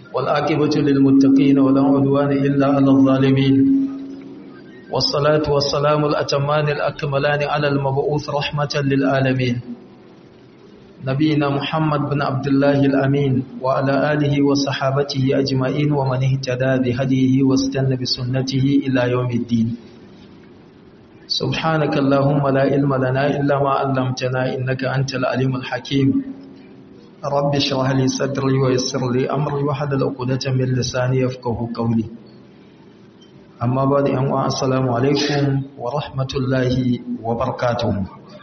والعاقبة للمتقين ولا عدوان إلا على الظالمين والصلاة والسلام الأتمان الأكملان على المبعوث رحمة للعالمين نبينا محمد بن عبد الله الأمين وعلى آله وصحابته أجمعين ومن اهتدى بهديه واستنى بسنته إلى يوم الدين سبحانك اللهم لا علم لنا إلا ما علمتنا إنك أنت العليم الحكيم رب اشرح لي صدري ويسر لي أمري وحلل عقدة من لساني يفقه قولي أما بعد أن السلام عليكم ورحمة الله وبركاته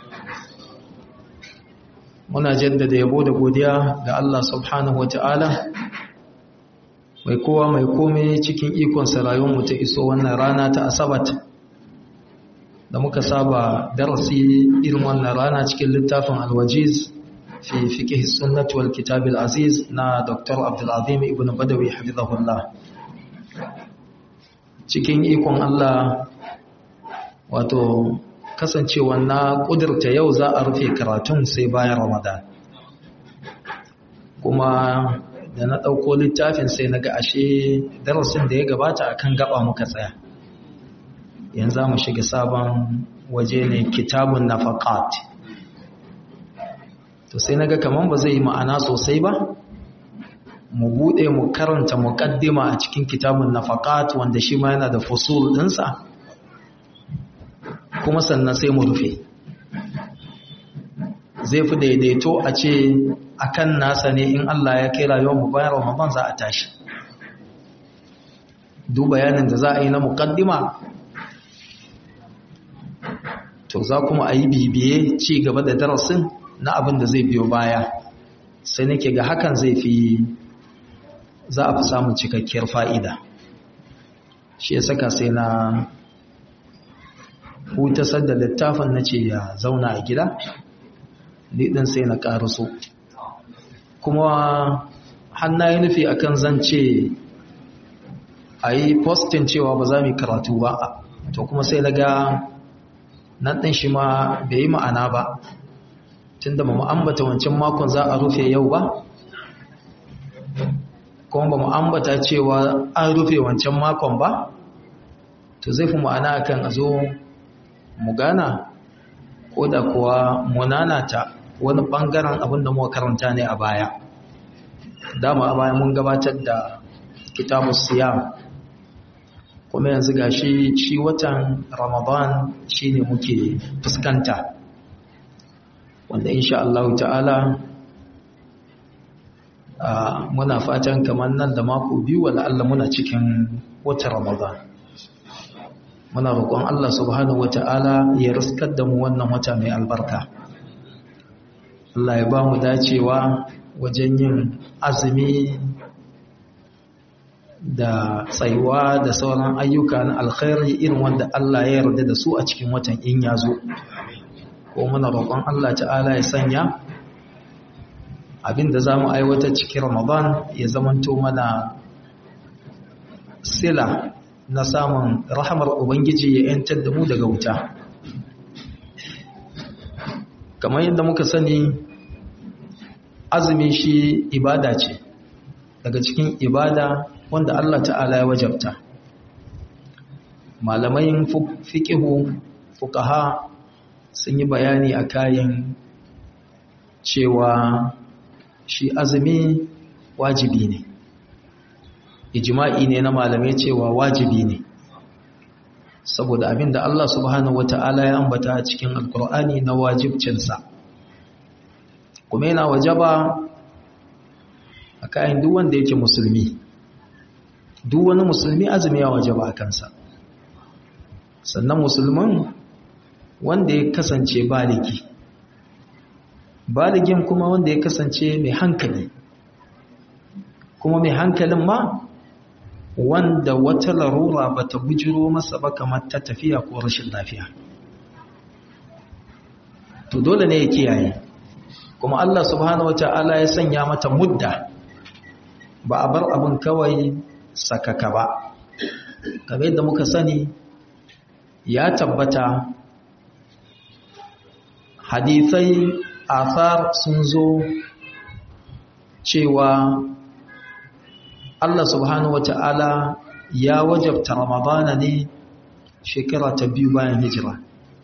muna jaddada yabo da godiya ga Allah subhanahu wata'ala mai kowa mai komai cikin ikonsa rayuwarmu ta iso wannan rana ta asabat da muka saba darasi irin wannan rana cikin littafin alwajiz fi fiqh sunnah wal kitab al aziz na Dr. Abdul Azim ibn Badawi hafizahullah cikin ikon Allah wato kasancewa na ƙudurta yau za a rufe karatun sai bayan ramadan kuma da na ɗauko littafin sai na ga ashe darasin da ya gabata akan gaba muka tsaya yanzu mu shiga sabon waje ne kitabun nafaqat to sai naga kaman ba zai yi ma'ana sosai ba mu bude mu karanta muqaddima a cikin kitabun nafaqat wanda shi ma yana da fusul dinsa kuma sannan sai mu rufe zai fi daidaito a ce akan nasa ne in Allah ya kai rayuwar mu bayan Ramadan za a tashi duk bayanin da za a yi na muqaddima to za kuma a yi bibiye ci gaba da darasin na abin da zai biyo baya sai nake ga hakan zai fi za a fi samun cikakkiyar fa'ida shi ya saka sai na hutasar da littafin na ce ya zauna a gida ɗin sai na ƙaraso kuma hannaye nufi akan zance a yi postin cewa ba za mu karatu ba to kuma sai na ga nan ɗin shi ma bai yi ma'ana ba tun da mu ambata wancan makon za a rufe yau ba kuma ba mu ambata cewa an rufe wancan makon ba to zai fi ma'ana akan a zo mu gana ko da kuwa munanata wani ɓangaren abin da muka karanta ne a baya dama a baya mun gabatar da kitabu siyam kuma yanzu ga shi shi watan ramadan shine muke fuskanta wanda insha Allah ta'ala muna fatan kamar nan da mako biyu wala Allah muna cikin watan ramadan muna roƙon Allah subhanahu wata'ala ya riskar da mu wannan wata mai albarka Allah ya ba mu dacewa wajen yin azumi da tsayuwa da sauran ayyuka na alkhairi irin wanda Allah ya yarda da su a cikin watan in ya zo ko muna roƙon Allah ta'ala ya sanya abin da za mu aiwata cikin ramadan ya zamanto mana sila na samun rahamar ubangiji ya yantar da mu daga wuta kamar yadda muka sani azumi shi ibada ce daga cikin ibada wanda Allah ta'ala ya wajabta malamai fiqihu fuqaha sun yi bayani a kayan cewa shi azumi wajibi ne ijma'i ne na malamai cewa wajibi ne saboda abinda Allah subhanahu wata'ala ya ambata a cikin alkur'ani na wajibcinsa kuma yana wajaba a kayan duk wanda yake musulmi duk wani musulmi azumi ya wajaba a kansa sannan musulman wanda ya kasance baligi baligin kuma wanda ya kasance mai hankali kuma mai hankalin ma wanda wata larura ba ta bujiro masa ba kamar ta tafiya ko rashin lafiya to dole ne ya kiyaye kuma Allah subhanahu wata'ala ya sanya mata mudda ba a bar abin kawai sakaka ba kamar yadda muka sani ya tabbata hadithai athar sun zo cewa Allah subhanahu wata'ala ya wajabta ramadana ne shekara ta biyu bayan hijira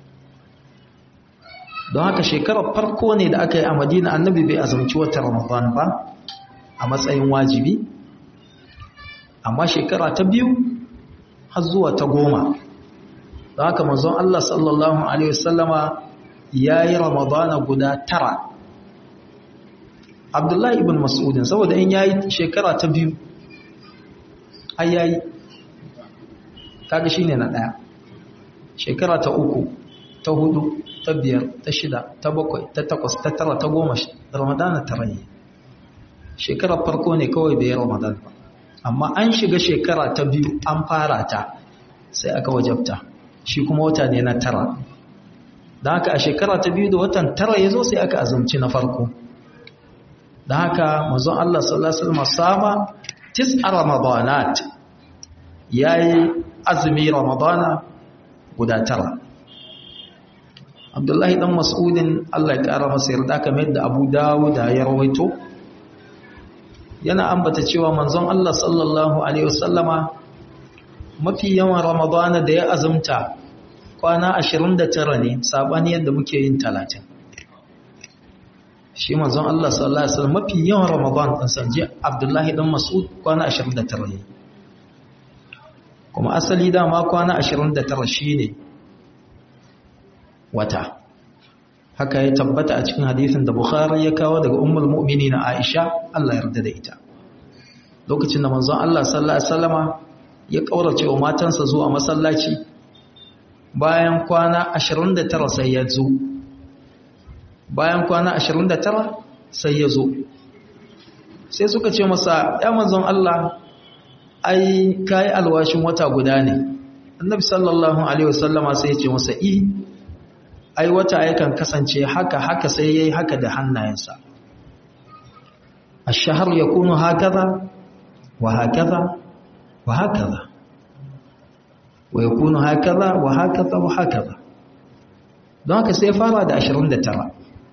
don haka shekarar farko ne da aka yi a madina annabi bai azumci wata ramadan ba a matsayin wajibi amma shekara ta biyu har zuwa ta goma don haka manzon Allah sallallahu Alaihi wasallama ya yi ramadana guda tara abdullahi ibn mas'udin saboda in ya yi shekara ta biyu ai ya yi kaga shi ne na ɗaya shekara ta uku ta hudu ta biyar ta shida ta bakwai ta takwas ta tara ta goma ramadana tara ne shekarar farko ne kawai bai ramadan ba amma an shiga shekara ta biyu an fara ta sai aka wajabta shi kuma wata ne na tara da haka a shekara ta biyu da watan tara ya zo sai aka azumci na farko da haka mazan Allah sallallahu Alaihi wasallam sama tis'a ramadanat ya yi azumi ramadana guda tara abdullahi dan mas'udin Allah ya kara masa yarda kamar yadda abu dawud ya rawaito yana ambata cewa manzon Allah sallallahu alaihi wasallama mafi yawan ramadana da ya azumta kwana 29 ne sabani yadda muke yin 30 shi manzon Allah sallallahu alaihi wasallam mafi yawan ramadan din sanje Abdullahi dan Mas'ud kwana 29 ne kuma asali dama kwana 29 shine wata haka ya tabbata a cikin hadisin da Bukhari ya kawo daga ummul mu'minin Aisha Allah yarda da ita lokacin da manzon Allah sallallahu alaihi wasallama ya kaurace wa matansa zuwa masallaci bayan kwana 29 sai ya zo bayan kwana 29 sai ya zo sai suka ce masa ya manzon Allah ai kai alwashin wata guda ne annabi sallallahu alaihi wasallama sai ya ce masa i ai wata yakan kasance haka haka sai yayi haka da hannayensa ash-shahr yakunu hakaza wa hakaza wa hakaza wa yakunu hakaza wa hakaza wa hakaza don haka sai fara da 29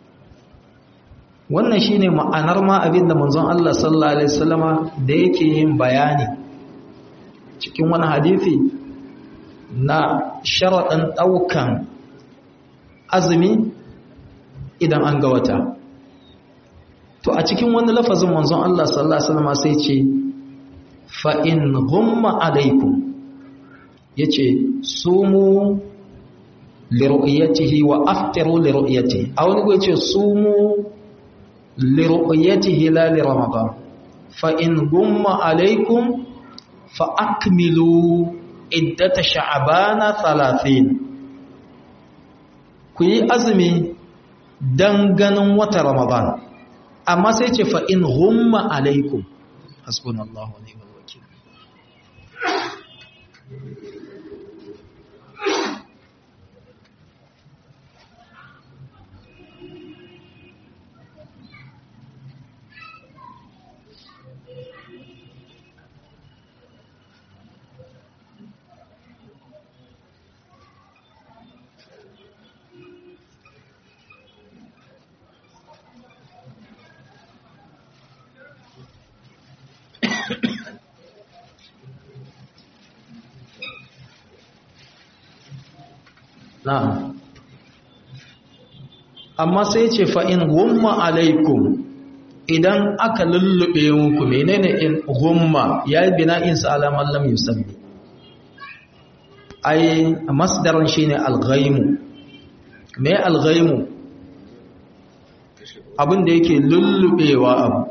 wannan shine ma'anar ma abinda manzon Allah sallallahu alaihi wasallama da yake yin bayani cikin wani hadisi na sharaɗin ɗaukan azumi idan an ga wata to a cikin wani lafazin manzon Allah sallallahu alaihi wasallam sai ce fa in ghumma alaikum yace sumu li ru'yatihi wa aftiru li ru'yatihi a wani go yace sumu li ru'yatihi la li ramadan fa in ghumma alaikum fa akmilu iddata sha'bana 30 ku yi azumi don ganin wata ramadan amma sai ce fa'in humma alaikum hasbunallahu ne wakil na'am amma sai ce fa'in gumma alaikum idan aka lullube muku menene in gumma ya yi bina'in sa'alaman lam yusammi ai masdaran shine alghaimu me alghaimu abin da yake lullubewa abu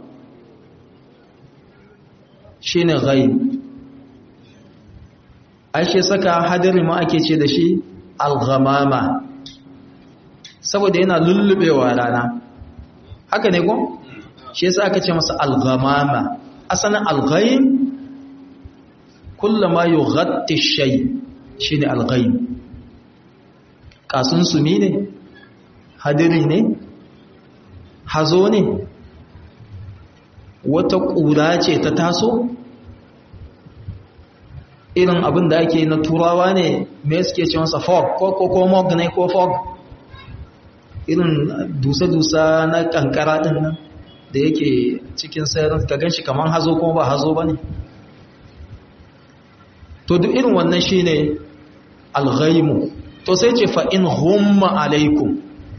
shine ghaib ai shi saka hadiri ma ake ce da shi alghamama saboda yana lullubewa rana haka ne ko shi yasa aka ce masa alghamama asalin alghaim kullama yughatti shay shine alghaim kasun sumi ne hadiri ne hazo ne wata ƙura ce ta taso irin abin da ake na turawa ne me suke ce masa fog ko ko ko mog ne ko fog irin dusa-dusa na kankara din nan da yake cikin sayar ka gan shi kamar hazo kuma ba hazo ba ne to duk irin wannan shine alghaimu to sai ce fa in humma alaikum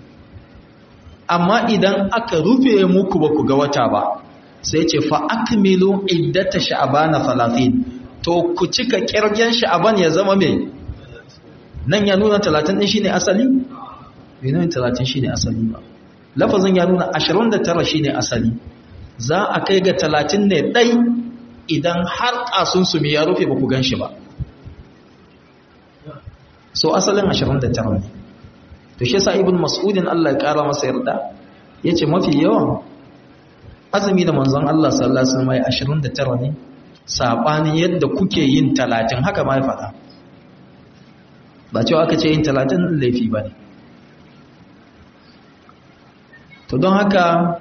amma idan aka rufe muku ba ku ga wata ba sai ce fa akmilu iddata sha'bana 30 to ku cika kirgen sha'ban ya zama mai nan ya nuna 30 din shine asali bai nuna 30 shine asali ba lafazin ya nuna 29 shine asali za a kai ga 30 ne dai idan har kasun su ya rufe ba ku ganshi ba so asalin 29 ne to shi yasa ibn mas'udin Allah ya kara masa yarda yace mafi yawan azumi da manzon Allah sallallahu alaihi wasallam 29 ne sabanin yadda kuke yin 30 haka ma ya faɗa ba cewa aka ce yin 30 laifi bane to don haka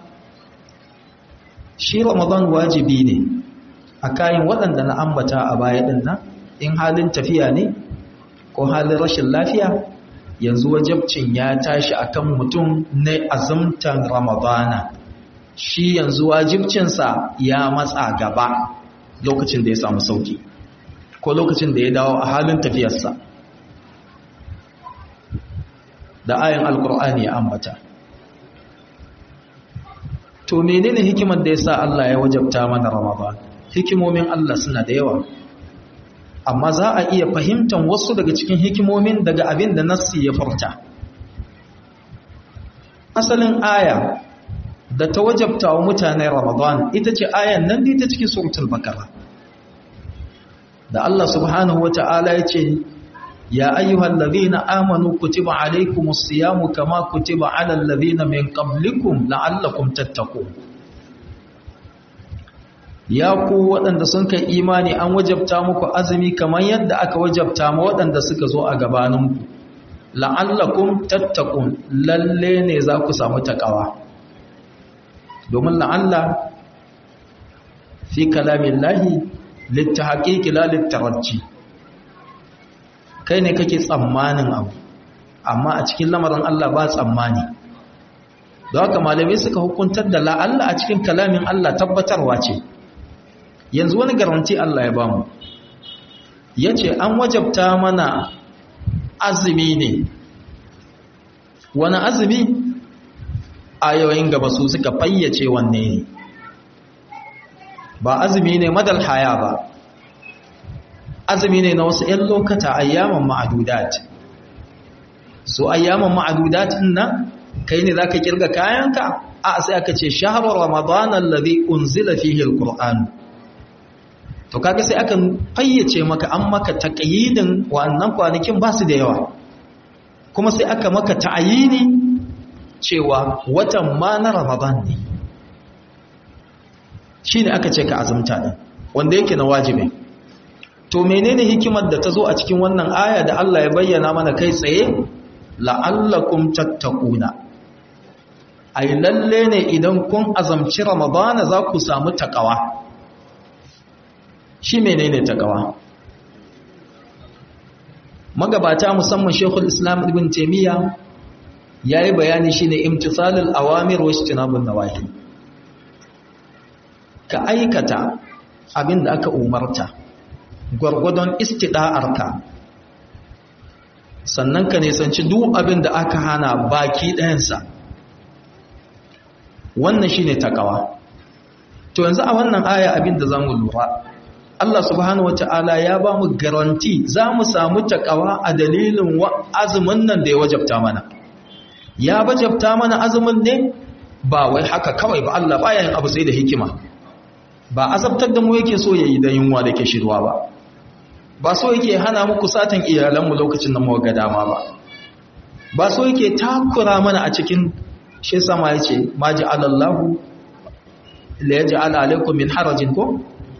shi Ramadan wajibi ne a kayan waɗanda na ambata a baya din nan in halin tafiya ne ko halin rashin lafiya yanzu wajabcin ya tashi akan mutum na azumtan ramadana shi yanzu wajibcinsa ya matsa gaba lokacin da ya samu sauki ko lokacin da ya dawo a halin tafiyarsa da ayin alkur'ani ya ambata to menene hikimar da ya sa Allah ya wajabta mana ramadan hikimomin Allah suna da yawa amma za a iya fahimtar wasu daga cikin hikimomin daga abin da nassi ya furta asalin aya da ta wajabta wa mutane ramadan ita ce ayan nan da ita cikin suratul bakara da Allah subhanahu wata'ala ya ce ya ayyuhal ladhina amanu kutiba alaykumus siyamu kama kutiba alal ladhina min qablikum la'allakum tattaqun ya ku waɗanda sun kai imani an wajabta muku azumi kamar yadda aka wajabta ma waɗanda suka zo a gabaninku la'allakum tattaqun lalle ne za ku samu takawa domin la'alla fi kalamin lahi littahaqiqi la littarajji kai ne kake tsammanin abu amma a cikin lamarin Allah ba tsammani da haka malamai suka hukuntar da la'alla a cikin kalamin Allah tabbatarwa ce yanzu wani garanti Allah ya bamu ya ce an wajabta mana azumi ne wani azumi ayoyin gaba su suka fayyace wanne ne ba azumi ne madal haya ba azumi ne na wasu 'yan lokata ayyaman ma'adudat so ayyaman ma'adudat nan kai ne za ka kirga kayanka a sai aka ce shaharar ramadanan lari unzila fihi alkur'an to kaga sai aka fayyace maka an maka taqyidin wannan kwanakin ba su da yawa kuma sai aka maka ta'ayini cewa watan ma na Ramadan ne shine aka ce ka azumta din wanda yake na wajibi to menene hikimar da ta zo a cikin wannan aya da Allah ya bayyana mana kai tsaye la'allakum tattaquna ai lalle ne idan kun azamci Ramadana za ku samu takawa shi menene takawa magabata musamman shekul islam ibn taimiyya ya yi bayani shine imtisalul awamir wa ijtinabun nawahi ka aikata abin da aka umarta gwargwadon istida'arka sannan ka nisanci duk abin da aka hana baki ɗayansa wannan shine takawa to yanzu a wannan aya abin da zamu lura Allah subhanahu wata'ala ya ba mu garanti za mu samu takawa a dalilin azumin nan da ya wajabta mana ya wajabta mana azumin ne ba wai haka kawai ba Allah baya yin abu sai da hikima ba azabtar da mu yake so yayi da yunwa da ke shirwa ba ba so yake hana mu kusatan iyalanmu lokacin da mu ga dama ba ba so yake takura mana a cikin shi sama yace ma ja'alallahu la yaj'al alaykum min harajin ko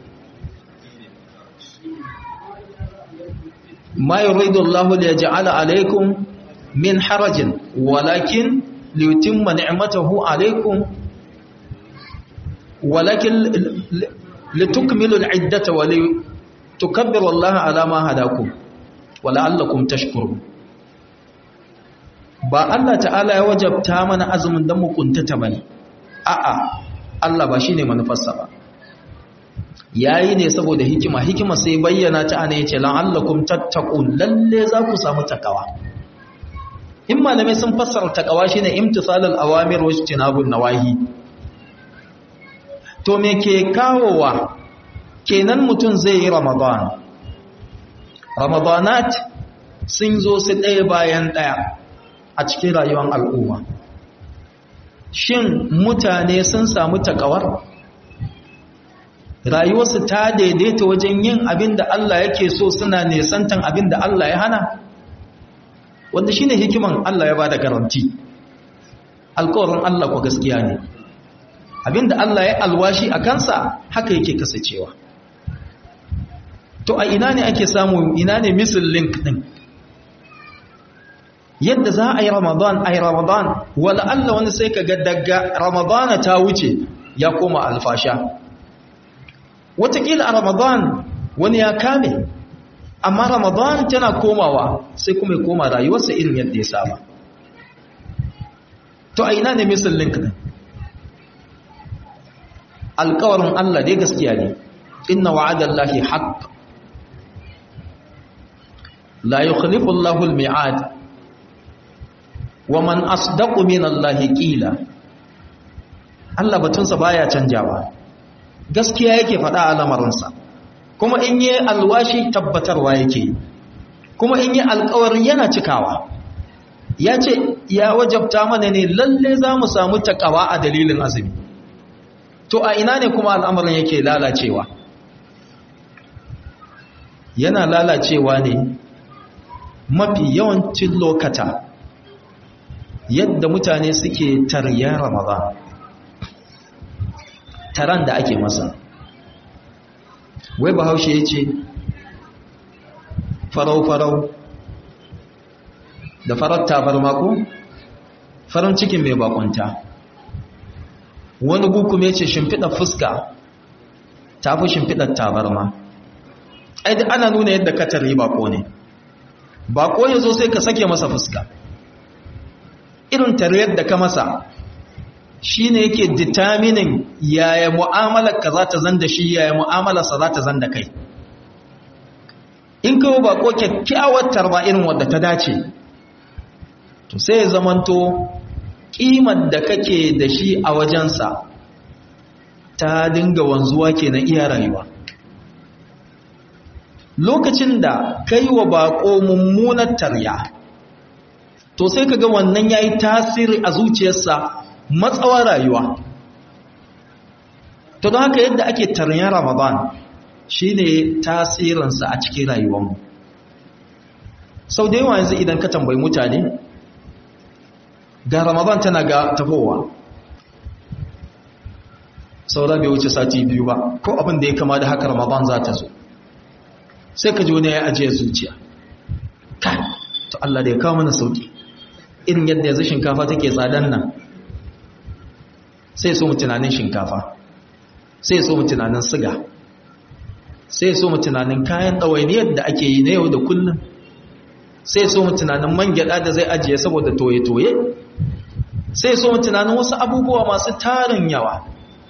ما يريد الله ليجعل عليكم من حرج ولكن ليتم نعمته عليكم ولكن لتكملوا العدة ولتكبروا الله على ما هداكم ولعلكم تشكرون ba Allah ta'ala ya wajabta mana azumin dan mu kuntata bane a'a Allah ba shine manufarsa ba yayi ne saboda hikima hikima sai bayyana ta ana yace la'allakum tattaqun lalle za ku samu takawa in malamai sun fassara takawa shine imtisalul awamir wa ijtinabun nawahi to me ke kawowa kenan mutum zai yi ramadan ramadanat sun zo su ɗaya bayan ɗaya a cikin rayuwar al'umma shin mutane sun samu takawar rayuwarsu ta daidaita wajen yin abin da Allah yake so suna nesantan abin da Allah ya hana wanda shine hikiman Allah ya bada garanti alkawarin Allah ko gaskiya ne abin da Allah ya alwashi a kansa haka yake kasancewa to a ina ne ake samu ina ne misil link din yadda za a yi ramadan a yi ramadan wala Allah wani sai ka ga daga ramadana ta wuce ya koma alfasha watakila a ramadan wani ya kame amma ramadan tana komawa sai kuma ya koma rayuwarsa irin yadda ya saba to a ina ne misil link din alkawarin Allah dai gaskiya ne inna wa'adallahi haqq la yukhlifu Allahu al-mi'ad wa man asdaqu min Allahi qila Allah batunsa baya canjawa gaskiya yake faɗa a lamarinsa kuma in yi alwashi tabbatarwa yake kuma in yi alƙawarin yana cikawa ya ce ya wajabta mana ne lalle za mu samu takawa a dalilin azumi to a ina ne kuma al'amarin yake lalacewa yana lalacewa ne mafi yawancin lokata yadda mutane suke tarya ramadan taran da ake masa wai bahaushe ya ce farau-farau da farar tabar mako farin cikin mai bakunta wani gukum ya ce shimfiɗar fuska ta fi shimfiɗar tabarma aidi ana nuna yadda ka tarri bako ne bako ya zo sai ka sake masa fuska irin tariyar da ka masa shi ne yake determining yaya mu'amalar ka za ta zan da shi yaya mu'amalarsa za ta zan da kai in kawo bako kyakkyawar tarba irin wadda ta dace to sai ya zamanto ƙimar da kake da shi a wajensa ta dinga wanzuwa ke na iya rayuwa lokacin da kai wa bako mummunar tarya to sai ka ga wannan ya yi tasiri a zuciyarsa matsawar rayuwa to don haka yadda ake taryan ramadan shi ne tasirinsa a cikin rayuwanmu sau da yawa yanzu idan ka tambayi mutane ga ramadan tana ga tafowa saura bai wuce sati biyu ba ko abin da ya kama da haka ramadan za ta zo sai ka ji wani ya ajiye zuciya kai to Allah da ya kawo mana sauki irin yadda yanzu shinkafa take tsadan nan sai so mu tunanin shinkafa sai so mu tunanin siga sai so mu tunanin kayan ɗawainiyar da ake yi na yau da kullum sai so mu tunanin man gyaɗa da zai ajiye saboda toye-toye sai so mu tunanin wasu abubuwa masu tarin yawa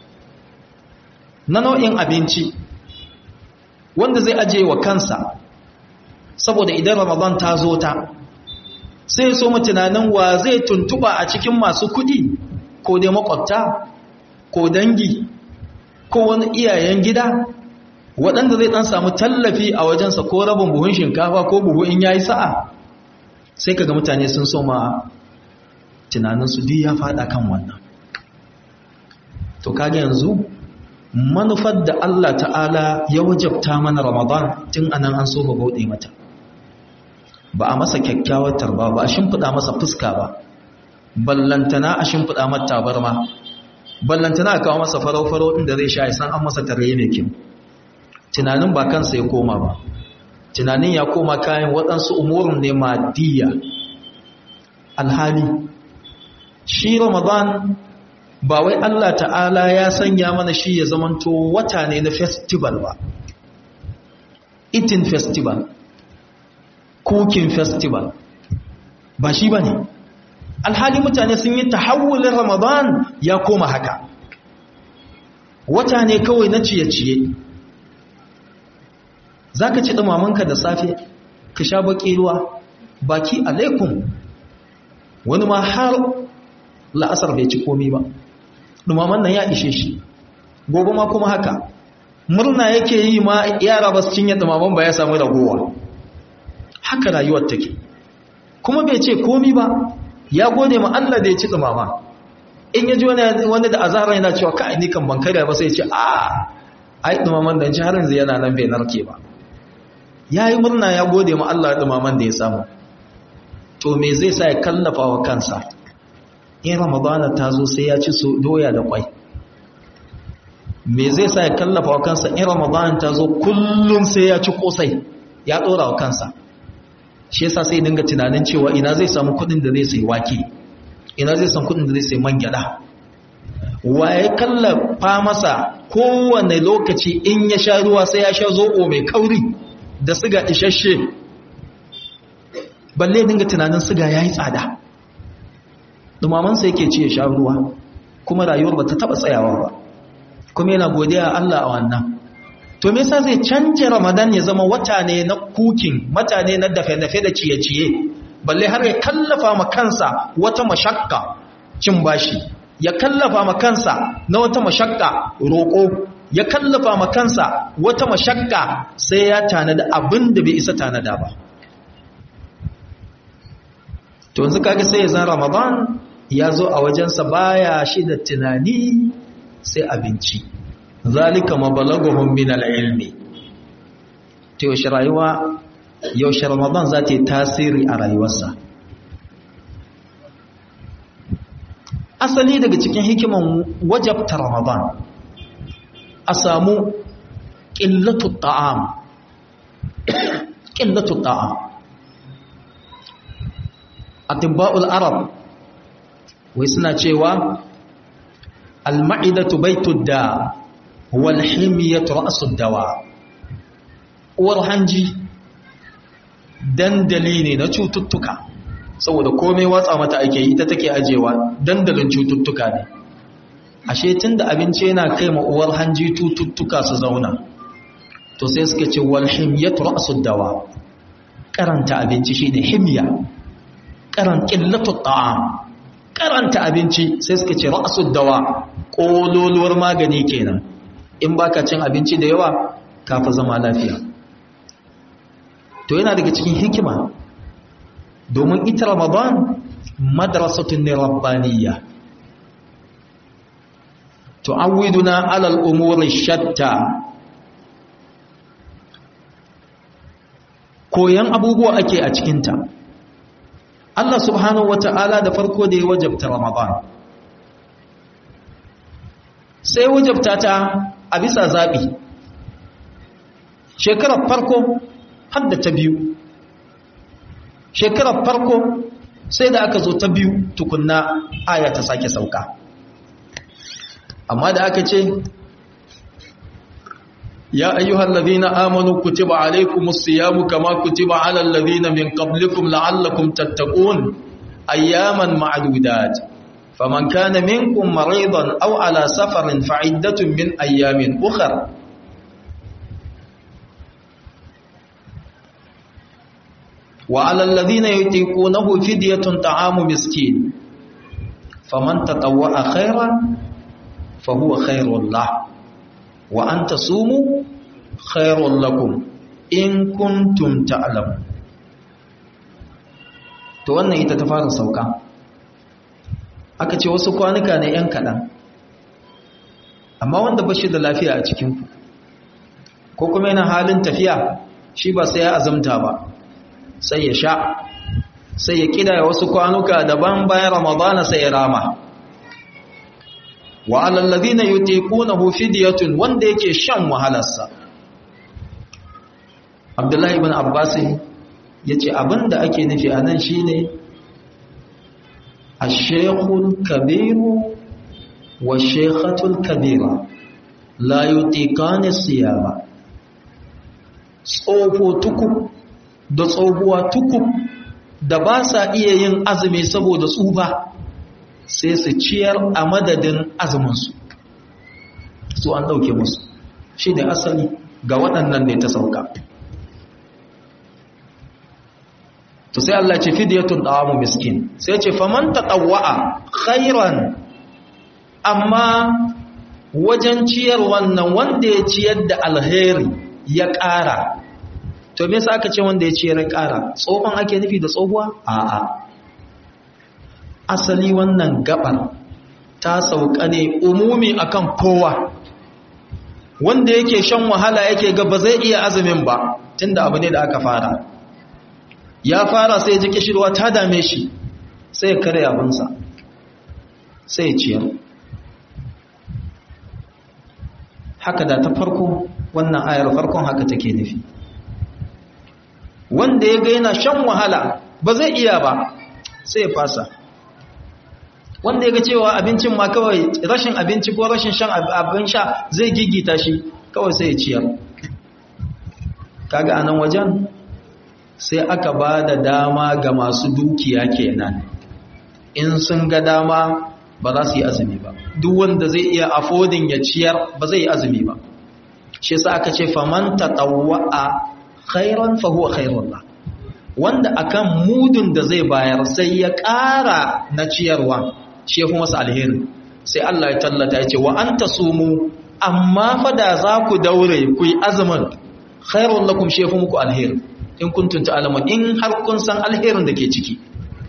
na nau'in abinci wanda zai ajiye wa kansa saboda idan ramadan ta zo ta sai so mu tunanin wa zai tuntuba a cikin masu kuɗi ko dai makwabta ko dangi ko wani iyayen gida waɗanda zai ɗan samu tallafi a wajensa ko rabin buhun shinkafa ko buhu in ya yi sa'a sai kaga mutane sun so ma tunaninsu duk ya faɗa kan wannan to kaga yanzu manufar da Allah ta'ala ya wajabta mana ramadan tun anan an so ba bauɗe mata ba a masa kyakkyawar tarba ba a shimfiɗa masa fuska ba ballantana a shimfiɗa mata tabarma ballantana a kawo masa farau-farau inda zai sha isan an masa tare mai kyau tunanin ba kansa ya koma ba tunanin ya koma kayan waɗansu umurin ne madiyya alhali shi ramadan ba wai Allah ta'ala ya sanya mana shi ya zamanto wata ne na festival ba eating festival cooking festival ba shi ba ne alhali mutane sun yi tahawulin ramadan ya koma haka wata ne kawai na ciye-ciye za ka ci ɗumamanka da safe ka sha baƙi ruwa baki alaikum wani ma har la'asar bai ci komi ba ɗumaman nan ya ishe shi gobe ma kuma haka murna yake yi ma yara ba su cinye ɗumaman ba ya samu ragowa haka rayuwar take kuma bai ce komi ba ya gode ma Allah da ya ci ɗumama in ya ji wani da azahar yana cewa ka ni kan ban karya ba sai ce a ai ɗumaman da ci har yanzu yana nan bai narke ba ya yi murna ya gode ma Allah ɗumaman da ya samu to me zai sa ya kallafa wa kansa in ramadana ta zo sai ya ci doya da kwai me zai sa ya kallafa wa kansa in ramadana ta zo kullum sai ya ci kosai ya ɗora wa kansa shi yasa sai dinga tunanin cewa ina zai samu kuɗin da zai sai wake ina zai samu kuɗin da zai sai man gyada waye kallafa masa kowane lokaci in ya sha ruwa sai ya sha zoɓo mai kauri da siga isasshe balle dinga tunanin siga ya yi tsada dumamansa yake ce ya sha ruwa kuma rayuwar ba ta taɓa tsayawa ba kuma yana godiya Allah a wannan to me yasa zai canje ramadan ya zama wata ne na kukin mata ne na dafe-dafe da ciye-ciye balle har ya kallafa ma kansa wata mashakka cin bashi ya kallafa ma kansa na wata mashakka roƙo ya kallafa ma kansa wata mashakka sai ya tanada abin da bai isa tanada ba to yanzu kaga sai ya zan ramadan ya zo a wajensa baya shi da tunani sai abinci zalika mabalaguhum min al-ilmi to yaushe rayuwa yaushe ramadan za ta yi tasiri a rayuwarsa asali daga cikin hikiman wajabta ramadan a samu ƙillatu ta'am ƙillatu ta'am atibba'ul arab wai suna cewa al-ma'idatu baitud da wal himyatu ra'sud dawa uwar hanji dandali ne na cututtuka saboda komai watsa mata ake yi ita take ajewa dandalin cututtuka ne ashe tunda abinci yana kai ma uwar hanji cututtuka su zauna to sai suka ce wal himyatu ra'sud dawa karanta abinci shine himya karan qillatu ta'am karanta abinci sai suka ce ra'sud dawa kololuwar magani kenan in baka cin abinci da yawa kafa zama lafiya to yana daga cikin hikima domin ita ramadan madrasatun ne rabbaniyya tu'awwiduna alal umuri shatta koyan abubuwa ake a cikinta Allah subhanahu wata'ala da farko da ya wajabta ramadan sai wajabta ta a bisa zaɓi shekarar farko har da ta biyu shekarar farko sai da aka zo ta biyu tukunna aya ta sake sauka amma da aka ce ya ayyuhal ladhina amanu kutiba alaykumus siyamu kama kutiba alal ladhina min qablikum la'allakum tattaqun ayyaman ma'dudat faman kana minkum maridan aw ala safarin fa'iddatun min ayyamin ukhra وعلى الذين يطيقونه فدية طعام مسكين فمن تطوع خيرا فهو خير له وأن تصوموا خير لكم إن كنتم تعلمون to wannan ita ta fara sauka aka ce wasu kwanuka ne ‘yan kaɗan amma wanda ba shi da lafiya a cikinku ko kuma yana halin tafiya shi ba sai ya azumta ba sai ya sha sai ya kidaya wasu kwanuka daban bayan ramadana sai ya rama wa alallazina yutiqunahu fidyatun wanda yake shan wahalarsa Abdullahi ibn Abbas yace abinda ake nufi anan shine ash-shaykhul kabiru wa shaykhatul kabira la yutiqani siyama tsofo tukub da tsohuwa tukub da ba sa iya yin azumi saboda tsufa sai su ciyar a madadin azuminsu su an ɗauke musu shi ne asali ga waɗannan ne ta sauka to sai Allah ce fidyatun ta'amu miskin sai ce faman tatawwa'a khairan amma wajen ciyar wannan wanda ya ciyar da alheri ya ƙara to me yasa aka ce wanda ya ciyar ya ƙara tsohon ake nufi da tsohuwa a'a asali wannan gabar ta sauka ne umumi akan kowa wanda yake shan wahala yake ga ba zai iya azumin ba tunda abu ne da aka fara ya fara sai ji kishirwa ta dame shi sai ya kare abinsa sai ya ciyar haka da ta farko wannan ayar farkon haka take nufi wanda ya ga yana shan wahala ba zai iya ba sai ya fasa wanda ya ga cewa abincin ma kawai rashin abinci ko rashin shan abin sha zai gigita shi kawai sai ya ciyar kaga anan wajen sai aka ba da dama ga masu dukiya kenan in sun ga dama ba za su yi azumi ba duk wanda zai iya afodin ya ciyar ba zai yi azumi ba shi yasa aka ce faman tatawwa'a khairan fa huwa khairun la wanda akan mudun da zai bayar sai ya ƙara na ciyarwa shi yafi masa alheri sai Allah ya tallata ya ce wa anta sumu amma fa da za ku daure ku yi azumin khairun lakum shi yafi muku alheri in kuntum ta'lamun in har kun san alherin da ke ciki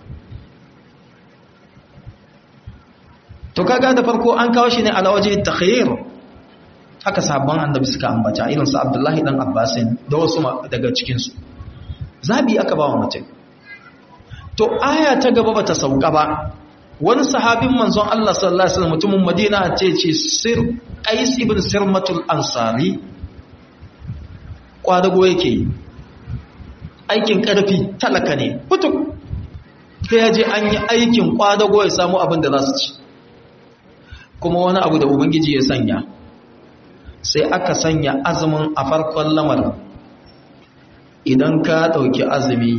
to kaga da farko an kawo shi ne ala waje takhayyur haka sabon annabi suka ambata irin su Abdullahi dan Abbasin da wasu daga cikin su zabi aka ba wa mutum to aya ta gaba bata sauka ba wani sahabin manzon Allah sallallahu alaihi wasallam mutumin Madina ce ce Sir Qais ibn Sirmatul Ansari kwadago yake aikin karfi talaka ne putuk sai ya je an yi aikin kwadago ya samu abin da za su ci kuma wani abu da ubangiji ya sanya sai aka sanya azumin a farkon lamarin idan ka ɗauki azumi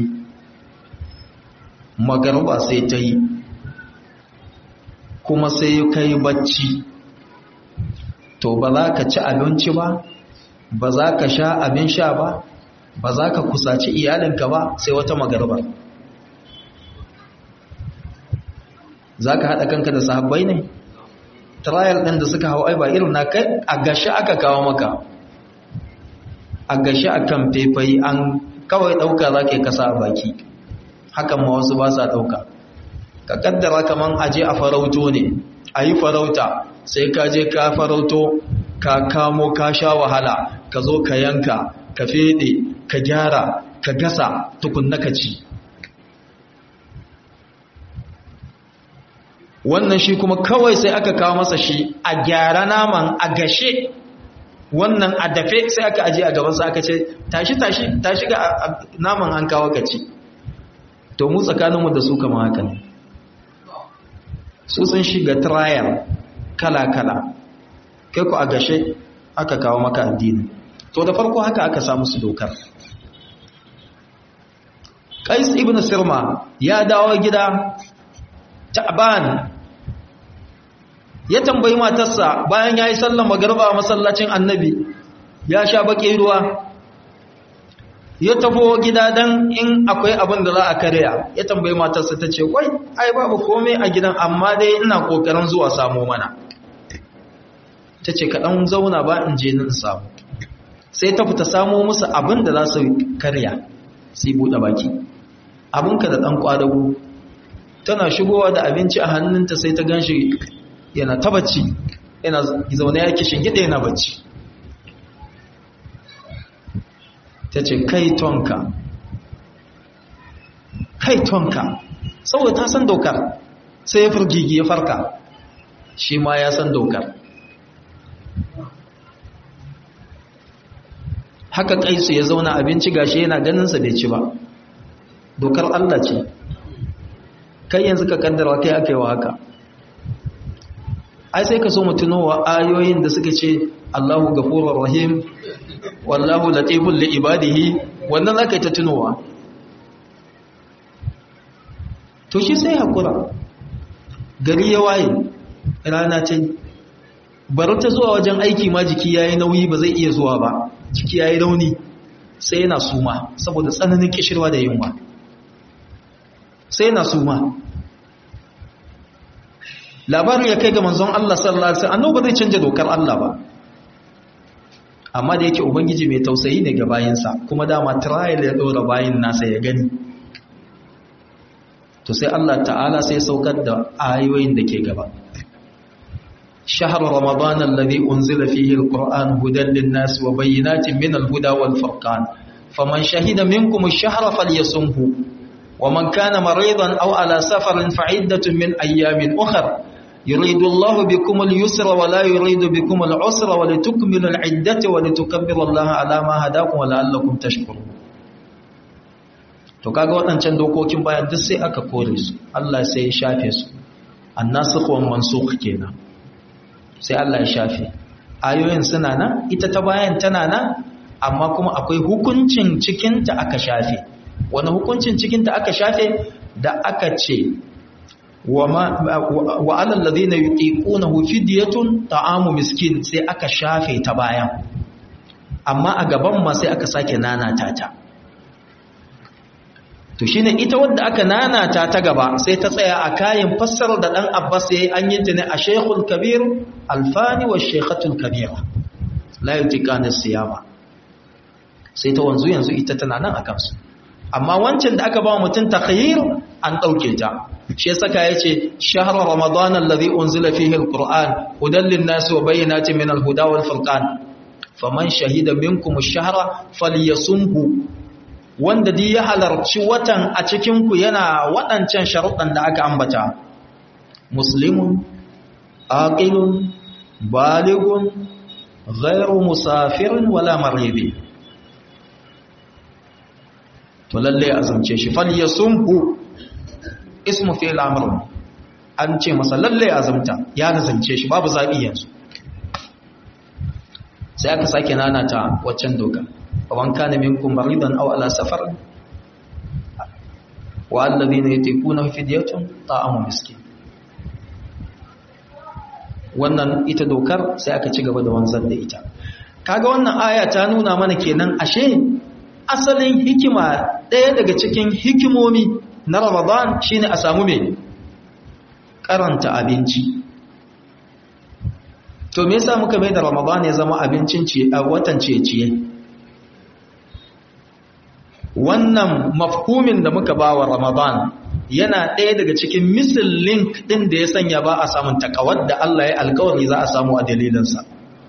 magarba sai ta yi kuma sai ka yi bacci to ba za ka ci abinci ba ba za ka sha abin sha ba ba za ka kusaci iyalinka ba sai wata magarba za ka haɗa kanka da sahabbai ne trial ɗin da suka hau ai ba irin na kai a gashi aka kawo maka a gashi a kan faifayi an kawai ɗauka za ka yi kasa a baki hakan ma wasu ba sa ɗauka ka kaddara kaman aje a farauto ne a yi farauta sai ka je ka farauto ka kamo ka sha wahala ka zo ka yanka ka fede ka gyara ka gasa tukunna ka ci wannan shi kuma kawai sai aka kawo masa shi a gyara naman a gashe wannan a dafe sai aka aje a gabansa aka ce tashi tashi tashi ga naman an kawo ka ci to mu tsakaninmu da su kama haka ne su sun shiga trial kala-kala kai ku a gashe aka kawo maka addini to da farko haka aka samu su dokar qais ibn sirma ya dawo gida ta'ban ya tambayi matarsa bayan yayi sallar magriba a masallacin annabi ya sha baki ruwa ya tafo gida dan in akwai abin da za a karya ya tambayi matarsa ta ce wai ai babu komai a gidan amma dai ina kokarin zuwa samo mana ta ce kaɗan zauna ba in je nan samu sai ta fita samo musu abin da za su karya sai buɗe baki abinka da ɗan ƙwadago tana shigowa da abinci a hannunta sai ta gan shi yana ta bacci yana zaune ya kishin gida yana bacci ta ce kai tonka kai tonka saboda ta san dokar sai ya firgigi ya farka shi ma ya san dokar haka kaisu ya zauna abinci gashi yana ganinsa bai ci ba dokar Allah ce kai yanzu ka kaddara kai aka yi wa haka ai sai ka so mutunowa ayoyin da suka ce Allahu gafurur rahim wallahu latiful li ibadihi wannan zaka yi ta tunowa to shi sai hakura gari ya waye rana ce bari ta zuwa wajen aiki ma jiki yayi nauyi ba zai iya zuwa ba jiki yayi rauni sai yana suma saboda tsananin kishirwa da yunwa sai na suma labarin ya kai ga manzon Allah sallallahu alaihi wasallam annabi zai canja dokar Allah ba amma da yake ubangiji mai tausayi ne ga bayinsa kuma dama trial ya dora bayin nasa ya gani to sai Allah ta'ala sai saukar da ayoyin da ke gaba شهر رمضان الذي أنزل فيه القرآن هدى للناس وبينات من الهدى والفرقان فمن شهد منكم الشهر فليصمه ومن كان مريضا أو على سفر فعدة من أيام أخر يريد الله بكم اليسر ولا يريد بكم العسر ولتكملوا العدة ولتكبروا الله على ما هداكم ولعلكم تشكرون to kaga waɗancan dokokin bayan duk sai aka kore su Allah sai ya shafe su annasikh wa mansukh kenan sai Allah ya shafe ayoyin suna nan ita ta bayan tana nan amma kuma akwai hukuncin cikinta aka shafe wani hukuncin cikinta aka shafe da aka ce wa alal ladina yutiqunahu fidyatun ta'amu miskin sai aka shafe ta bayan amma a gaban ma sai aka sake nanata ta to shine ita wadda aka nanata ta gaba sai ta tsaya a kayan fassarar da dan Abbas yayi an yi ta ne a Sheikhul Kabir Alfani wa Sheikhatul Kabira la yutiqana siyama sai ta wanzu yanzu ita tana nan akan su amma wancan da aka ba mutum takhayyir an dauke ta shi yasa ka yace shahr ramadan alladhi unzila fihi alquran hudan lin-nas wa bayyinatin min al-huda wal furqan faman shahida minkum ash-shahra falyasumhu wanda dai ya halarci watan a cikinku yana waɗancan sharuɗan da aka ambata muslimun aqilun baligun ghairu musafirin wala maridi to lalle azumce shi fal yasumhu ismu fi'l amr an ce masa lalle azumta ya azumce shi babu zabi yanzu sai aka sake nanata waccan doka ومن كان منكم مريضا أو على سفر والذين يتيقونه فدية طعام مسكين wannan ita dokar sai aka ci gaba da wanzar da ita kaga wannan aya ta nuna mana kenan ashe asalin hikima ɗaya daga cikin hikimomi na Ramadan shine a samu me karanta abinci to me yasa muka mai da Ramadan ya zama abincin ciye a watan ciye-ciye wannan mafhumin da muka ba wa Ramadan yana ɗaya daga cikin misil link ɗin da ya sanya ba a samun takawar da Allah ya alkawari za a samu a dalilinsa.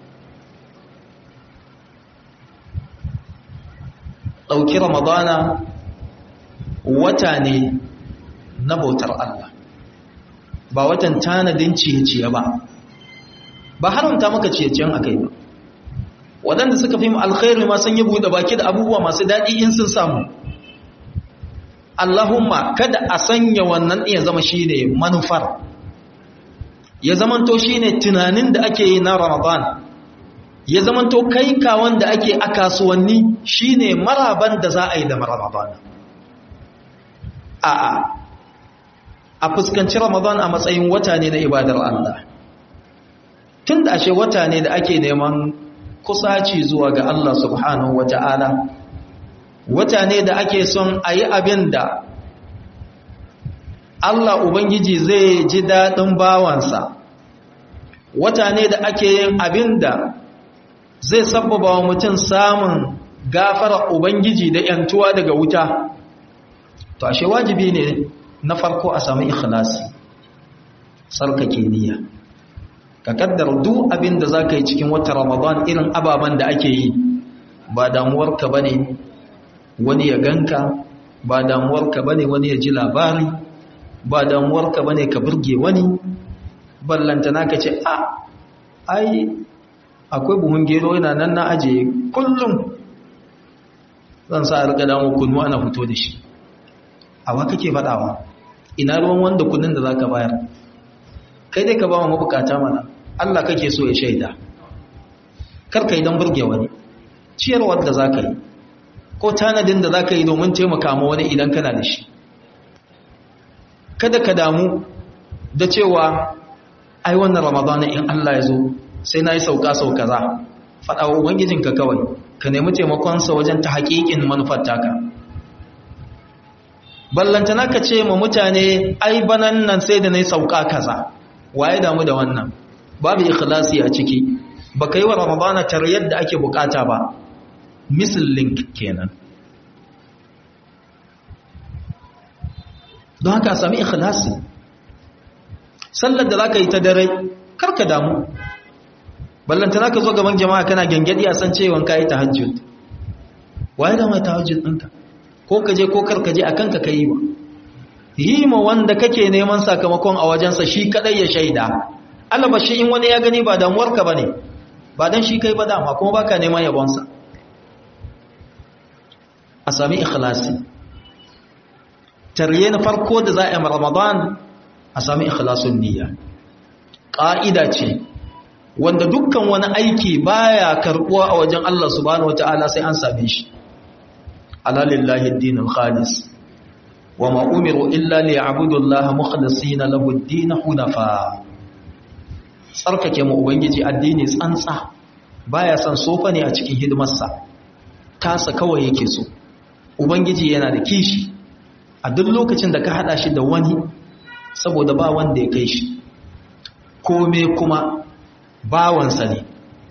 ɗauki Ramadana wata ne na bautar Allah, ba watan tanadin ciye-ciye ba, ba haramta maka ciye-ciyen a kai ba. waɗanda suka fi alkhairu ma sun yi buɗe baki da abubuwa masu daɗi in sun samu Allahumma kada a sanya wannan iya zama shi ne manufar ya zamanto shi ne tunanin da ake yi na ramadan ya zamanto kai kawon da ake a kasuwanni shi ne maraban da za a yi da ramadan a'a a fuskanci ramadan a matsayin wata ne na ibadar Allah tun da ashe wata ne da ake neman kusaci zuwa ga Allah subhanahu wa ta'ala wata ne da ake son a yi abin da Allah Ubangiji zai ji daɗin bawansa wata ne da ake yin abin da zai sabbaba wa mutum samun gafara Ubangiji da ‘yantuwa daga wuta to ashe wajibi ne na farko a sami ikhlasi sarkake niyya ka kaddar duk abin da za ka yi cikin wata ramadan irin ababen da ake yi ba damuwarka ba ne wani ya ganka ba damuwarka ba ne wani ya ji labari ba damuwarka ba ne ka burge wani ballantana ka ce a ai akwai buhun gero yana nan na ajiye kullum zan sa a riga damu kunu ana fito da shi a wa kake faɗawa ina ruwan wanda kunun da za ka bayar kai dai ka ba wa mabukata mana Allah kake so ya shaida kar ka yi don burge wani ciyarwar da za ka yi ko tanadin da za ka yi domin taimaka ma wani idan kana da shi kada ka damu da cewa ai wannan ramadana in Allah ya zo sai na yi sauka sauka za faɗa wa ubangijinka kawai ka nemi taimakonsa wajen ta haƙiƙin manufar taka ballantana ka ce ma mutane ai banan nan sai da na yi sauka kaza waye damu da wannan babu ikhlasi a ciki ba ka yi wa ramadana tar yadda ake bukata ba misal link kenan don haka sami ikhlasi sallar da za ka yi ta dare karka damu ballantana ka zo gaban jama'a kana gangadi a san cewa ka yi tahajjud waye da mai tahajjud ɗinka ko ka je ko karka je a kanka ka yi ba yi ma wanda kake neman sakamakon a wajensa shi kadai ya shaida alaba shi in wani ya gani ba damuwarka ba ne ba don shi kai ba dama kuma baka neman yabonsa a sami ikhlasi tarye na farko da za a yi ramadan a sami ikhlasun niyya ƙa'ida ce wanda dukkan wani aiki baya karɓuwa a wajen Allah subhanahu wata'ala sai an same shi alalillahi addinul khalis wa ma umiru illa liya'budu Allah mukhlisina lahu ad-din hunafa tsarkake mu ubangiji addini tsantsa baya son sofa ne a cikin hidimarsa tasa kawai yake so ubangiji yana da kishi a duk lokacin da ka hada shi da wani saboda ba wanda ya kai shi kome kuma bawansa ne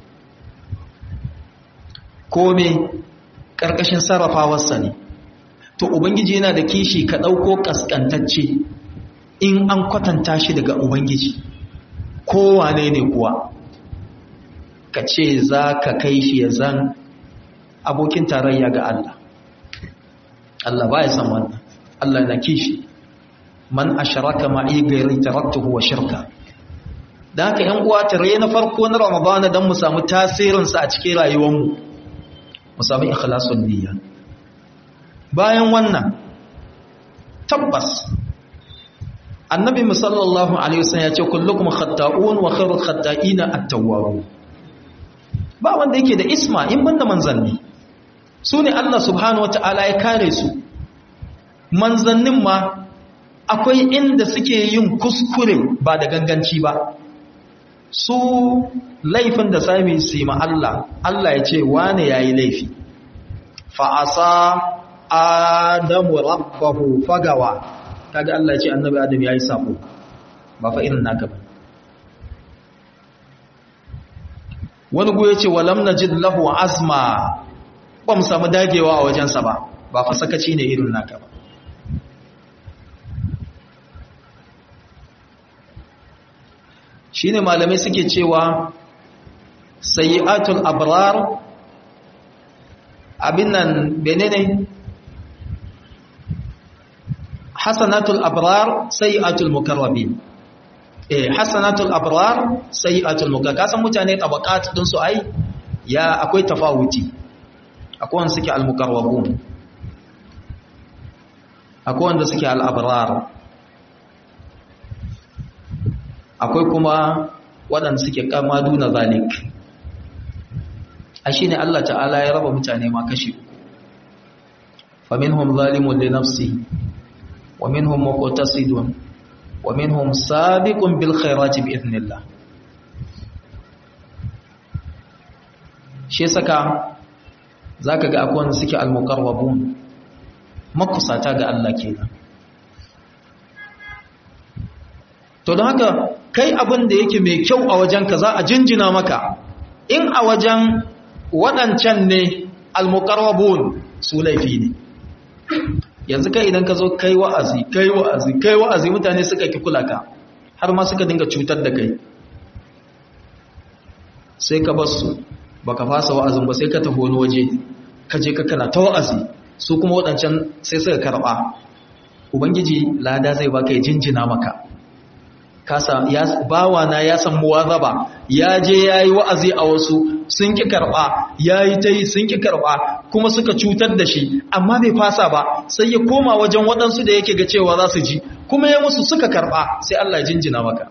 kome ƙarƙashin sarrafawarsa ne to ubangiji yana da kishi ka ɗauko ƙasƙantacce in an kwatanta shi daga ubangiji kowane ne kuwa ka ce za ka kai shi ya zan abokin tarayya ga Allah Allah ba ya san wannan Allah na kishi man asharaka ma'i gairi taraktuhu wa shirka da haka yan uwa tare na farko na ramadana dan mu samu tasirin sa a cikin rayuwar mu mu samu ikhlasun niyya bayan wannan tabbas annabi sallallahu alaihi wasallam ya ce kullukum khatta'un wa khairul khatta'ina at-tawwabun ba wanda yake da isma in banda manzanni su ne Allah subhanahu wata'ala ya kare su manzannin ma akwai inda suke yin kuskure ba da ganganci ba su laifin da sami su yi Allah Allah ya ce wane ya yi laifi fa'asa adamu rabbahu fagawa kaga Allah ya ce annabi adam ya yi sabo ba fa irin naka ba wani goye ce walam najid lahu azma ba mu samu dagewa a wajensa ba ba fa sakaci ne irin naka ba shine malamai suke cewa sayyi'atul abrar abin nan benene hasanatul abrar sayyi'atul mukarrabin eh hasanatul abrar sayyi'atul mukarrabin kasan mutane tabaqat din su ai ya akwai tafawuti akwai wanda suke al-mukarrabun akwai wanda suke al-abrar akwai kuma waɗanda suke kama duna zalik a shi ne Allah ta'ala ya raba mutane ma kashi faminhum zalimun li nafsi wa minhum muqtasidun wa minhum sabiqun bil khairati bi idhnillah shi saka zaka ga akwai wanda suke al-muqarrabun makusata ga Allah kenan to don haka kai abin da yake mai kyau a wajenka za a jinjina maka in a wajen waɗancan ne almukarwabun su laifi ne yanzu kai idan ka zo kai wa'azi kai wa'azi kai wa'azi mutane suka ki kula ka har ma suka dinga cutar da kai sai ka bar su baka fasa wa'azin ba sai ka tafi wani waje ka je ka kana ta wa'azi su kuma waɗancan sai suka karɓa ubangiji lada zai baka ya jinjina maka kasa ya bawana ya san muwazaba ya je yayi wa'azi a wasu sun ki karba yayi tai sun ki karba kuma suka cutar da shi amma bai fasa ba sai ya koma wajen waɗansu da yake ga cewa za su ji kuma ya musu suka karba sai Allah ya jinjina maka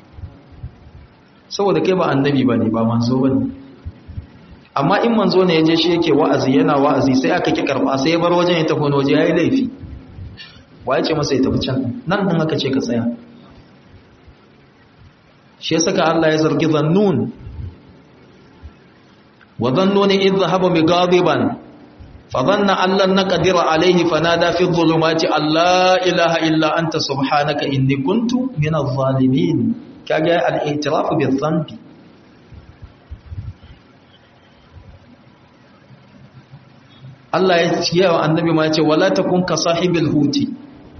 saboda kai ba annabi bane ba manzo bane amma in manzo ne ya je shi yake wa'azi yana wa'azi sai aka ki karba sai ya bar wajen ya tafi waje yayi laifi waye ce masa ya tafi can nan din aka ce ka tsaya shi ya saka Allah ya zargi zannun wa zannuni idh dhahaba mughadiban فظن أن لن نقدر عليه فنادى في الظلمات أن لا إله إلا أنت سبحانك إني كنت من الظالمين كاجا الاعتراف بالذنب Allah ya ce wa annabi ma ce wala takun ka sahibil huti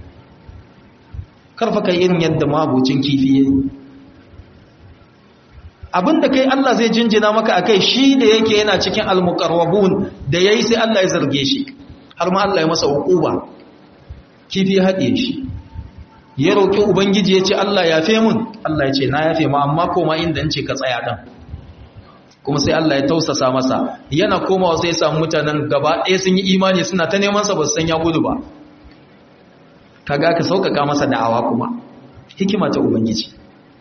karfa kai irin yadda mabucin kifi yayi abinda kai Allah zai jinjina maka akai shi da yake yana cikin almuqarrabun da yayi sai Allah ya zarge shi har ma Allah ya masa hukuba kifi ya hade shi ya roki ubangiji ya ce Allah ya fe mun Allah ya ce na yafe ma amma koma inda nace ka tsaya dan kuma sai Allah ya tausasa masa yana komawa sai ya samu mutanen gaba ɗaya sun yi imani suna ta neman sa ba su san ya gudu ba kaga ka sauƙaƙa masa da'awa kuma hikima ta ubangiji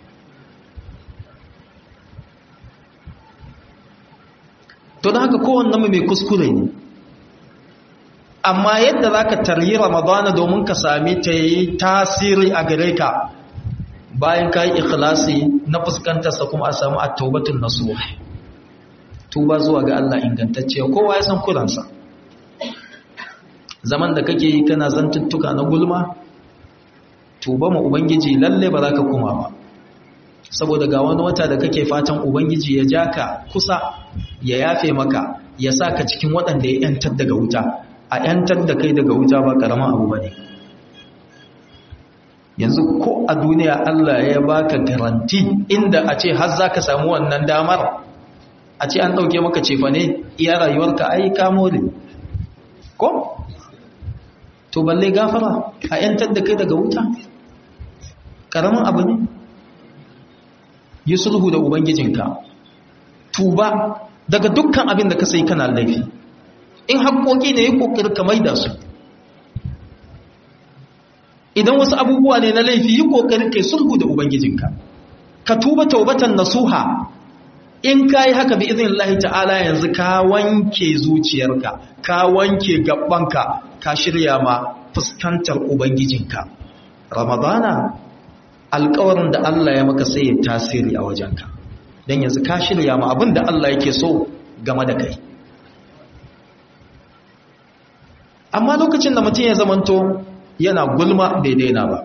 to da haka kowanne mai kuskure ne amma yadda za ka taryi ramadana domin ka sami ta yi tasiri a gare ka bayan ka yi ikhlasi na fuskantarsa kuma a samu a taubatun nasuwa tuba zuwa ga Allah ingantacce kowa ya san kuransa zaman da kake yi kana zantuttuka na gulma tuba ma ubangiji lalle ba za ka kuma ba saboda ga wani wata da kake fatan ubangiji ya ja ka kusa ya yafe maka ya sa ka cikin waɗanda ya ‘yantar daga wuta a ‘yantar da kai daga wuta ba ƙaramin abu ba ne yanzu ko a duniya Allah ya baka garanti inda a ce har za ka samu wannan damar a ce an ɗauke maka cefa ne iya rayuwarka ai kamo ne ko? to balle gafara a ‘yantar da kai daga wuta ƙaramin abu ne yi sulhu da ubangijinka tuba daga dukkan abin da ka sai kana laifi in haƙoƙi ne yi ƙoƙari ka maida su idan wasu abubuwa ne na laifi yi ƙoƙari kai sulhu da ubangijinka ka tuba taubatan nasuha in ka yi haka bi izin Allah ta'ala yanzu ka wanke zuciyarka ka wanke gabanka ka shirya ma fuskantar ubangijinka ramadana alkawarin da Allah ya maka sai ya tasiri a wajenka don yanzu ka shirya ma abin da Allah yake so game da kai amma lokacin da mutum ya zamanto yana gulma bai daina ba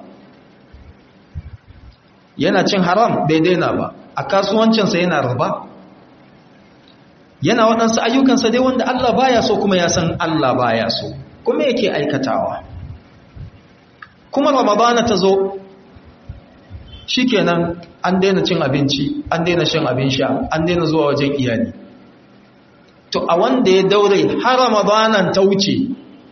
yana cin haram bai daina ba a kasuwancinsa yana riba yana waɗansu ayyukansa dai wanda Allah baya so kuma ya san Allah baya so kuma yake aikatawa kuma ramadana ta zo shikenan an daina cin abinci an daina shan abin sha an daina zuwa wajen iyali to a wanda ya daure har ramadanan ta wuce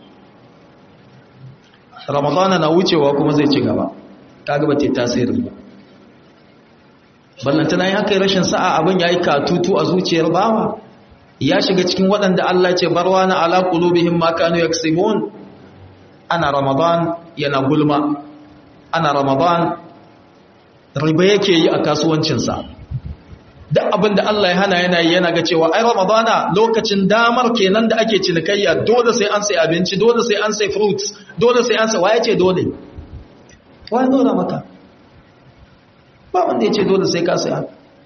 ramadana na wucewa kuma zai ci gaba kaga ba ta tasiri ba ballantana ya kai rashin sa'a abin yayi katutu a zuciyar bawa ya shiga cikin waɗanda Allah ce barwana ala qulubihim ma kanu yaksibun ana ramadan yana gulma ana ramadan riba yake yi a kasuwancinsa duk abin da Allah ya hana yana yi yana ga cewa ai ramadana lokacin damar kenan da ake cinikayya dole sai an sai abinci dole sai an sai fruits dole sai an sai waye ce dole waye dole maka ba wanda ya ce dole sai ka saya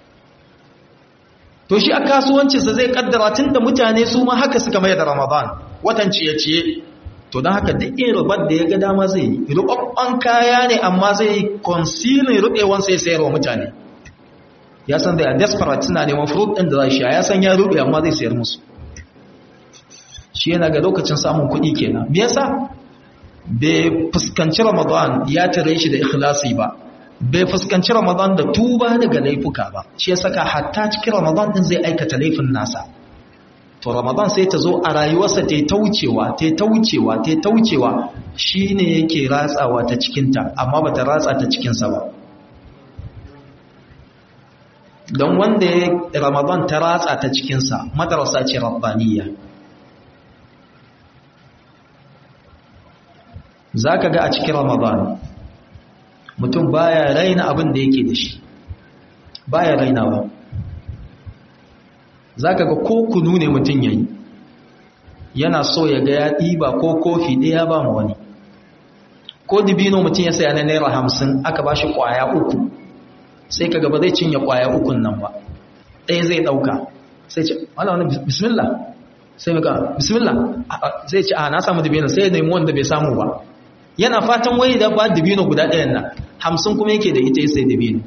to shi a kasuwancinsa zai kaddara tun da mutane su ma haka suka mai da ramadan watan ciye-ciye to don haka duk irin rubar da ya ga dama zai yi rubabban kaya ne amma zai yi concealing rubewan sai sayarwa mutane ya san da a desperate suna neman fruit ɗin da za shi ya san ya rube amma zai sayar musu shi yana ga lokacin samun kuɗi kenan me yasa bai fuskanci ramadan ya tare shi da ikhlasi ba bai fuskanci ramadan da tuba daga laifuka ba shi ya saka hatta cikin ramadan din zai aikata laifin nasa to ramadan sai ta zo a rayuwarsa ta ta wucewa ta ta wucewa ta ta wucewa shine yake ratsawa ta cikinta amma bata ratsa ta cikinsa ba don wanda ya ramadan ta ratsa ta cikinsa madarasa ce rabbaniya za ka ga a cikin ramadan mutum baya raina abin da yake da shi baya rainawa za ka ga ko kunu ne mutum yayi yana so ya ga ya ɗiba ko kofi ɗaya ba mu wani ko dibino mutum ya saya na naira hamsin aka ba shi ƙwaya uku sai ka gaba zai cinye ƙwaya ukun nan ba ɗaya zai ɗauka sai ce wala wani bismillah sai muka bismillah sai ce a na samu dibino sai ya nemi wanda bai samu ba yana fatan wai da ba dibino guda ɗayan nan hamsin kuma yake da ita sai dibino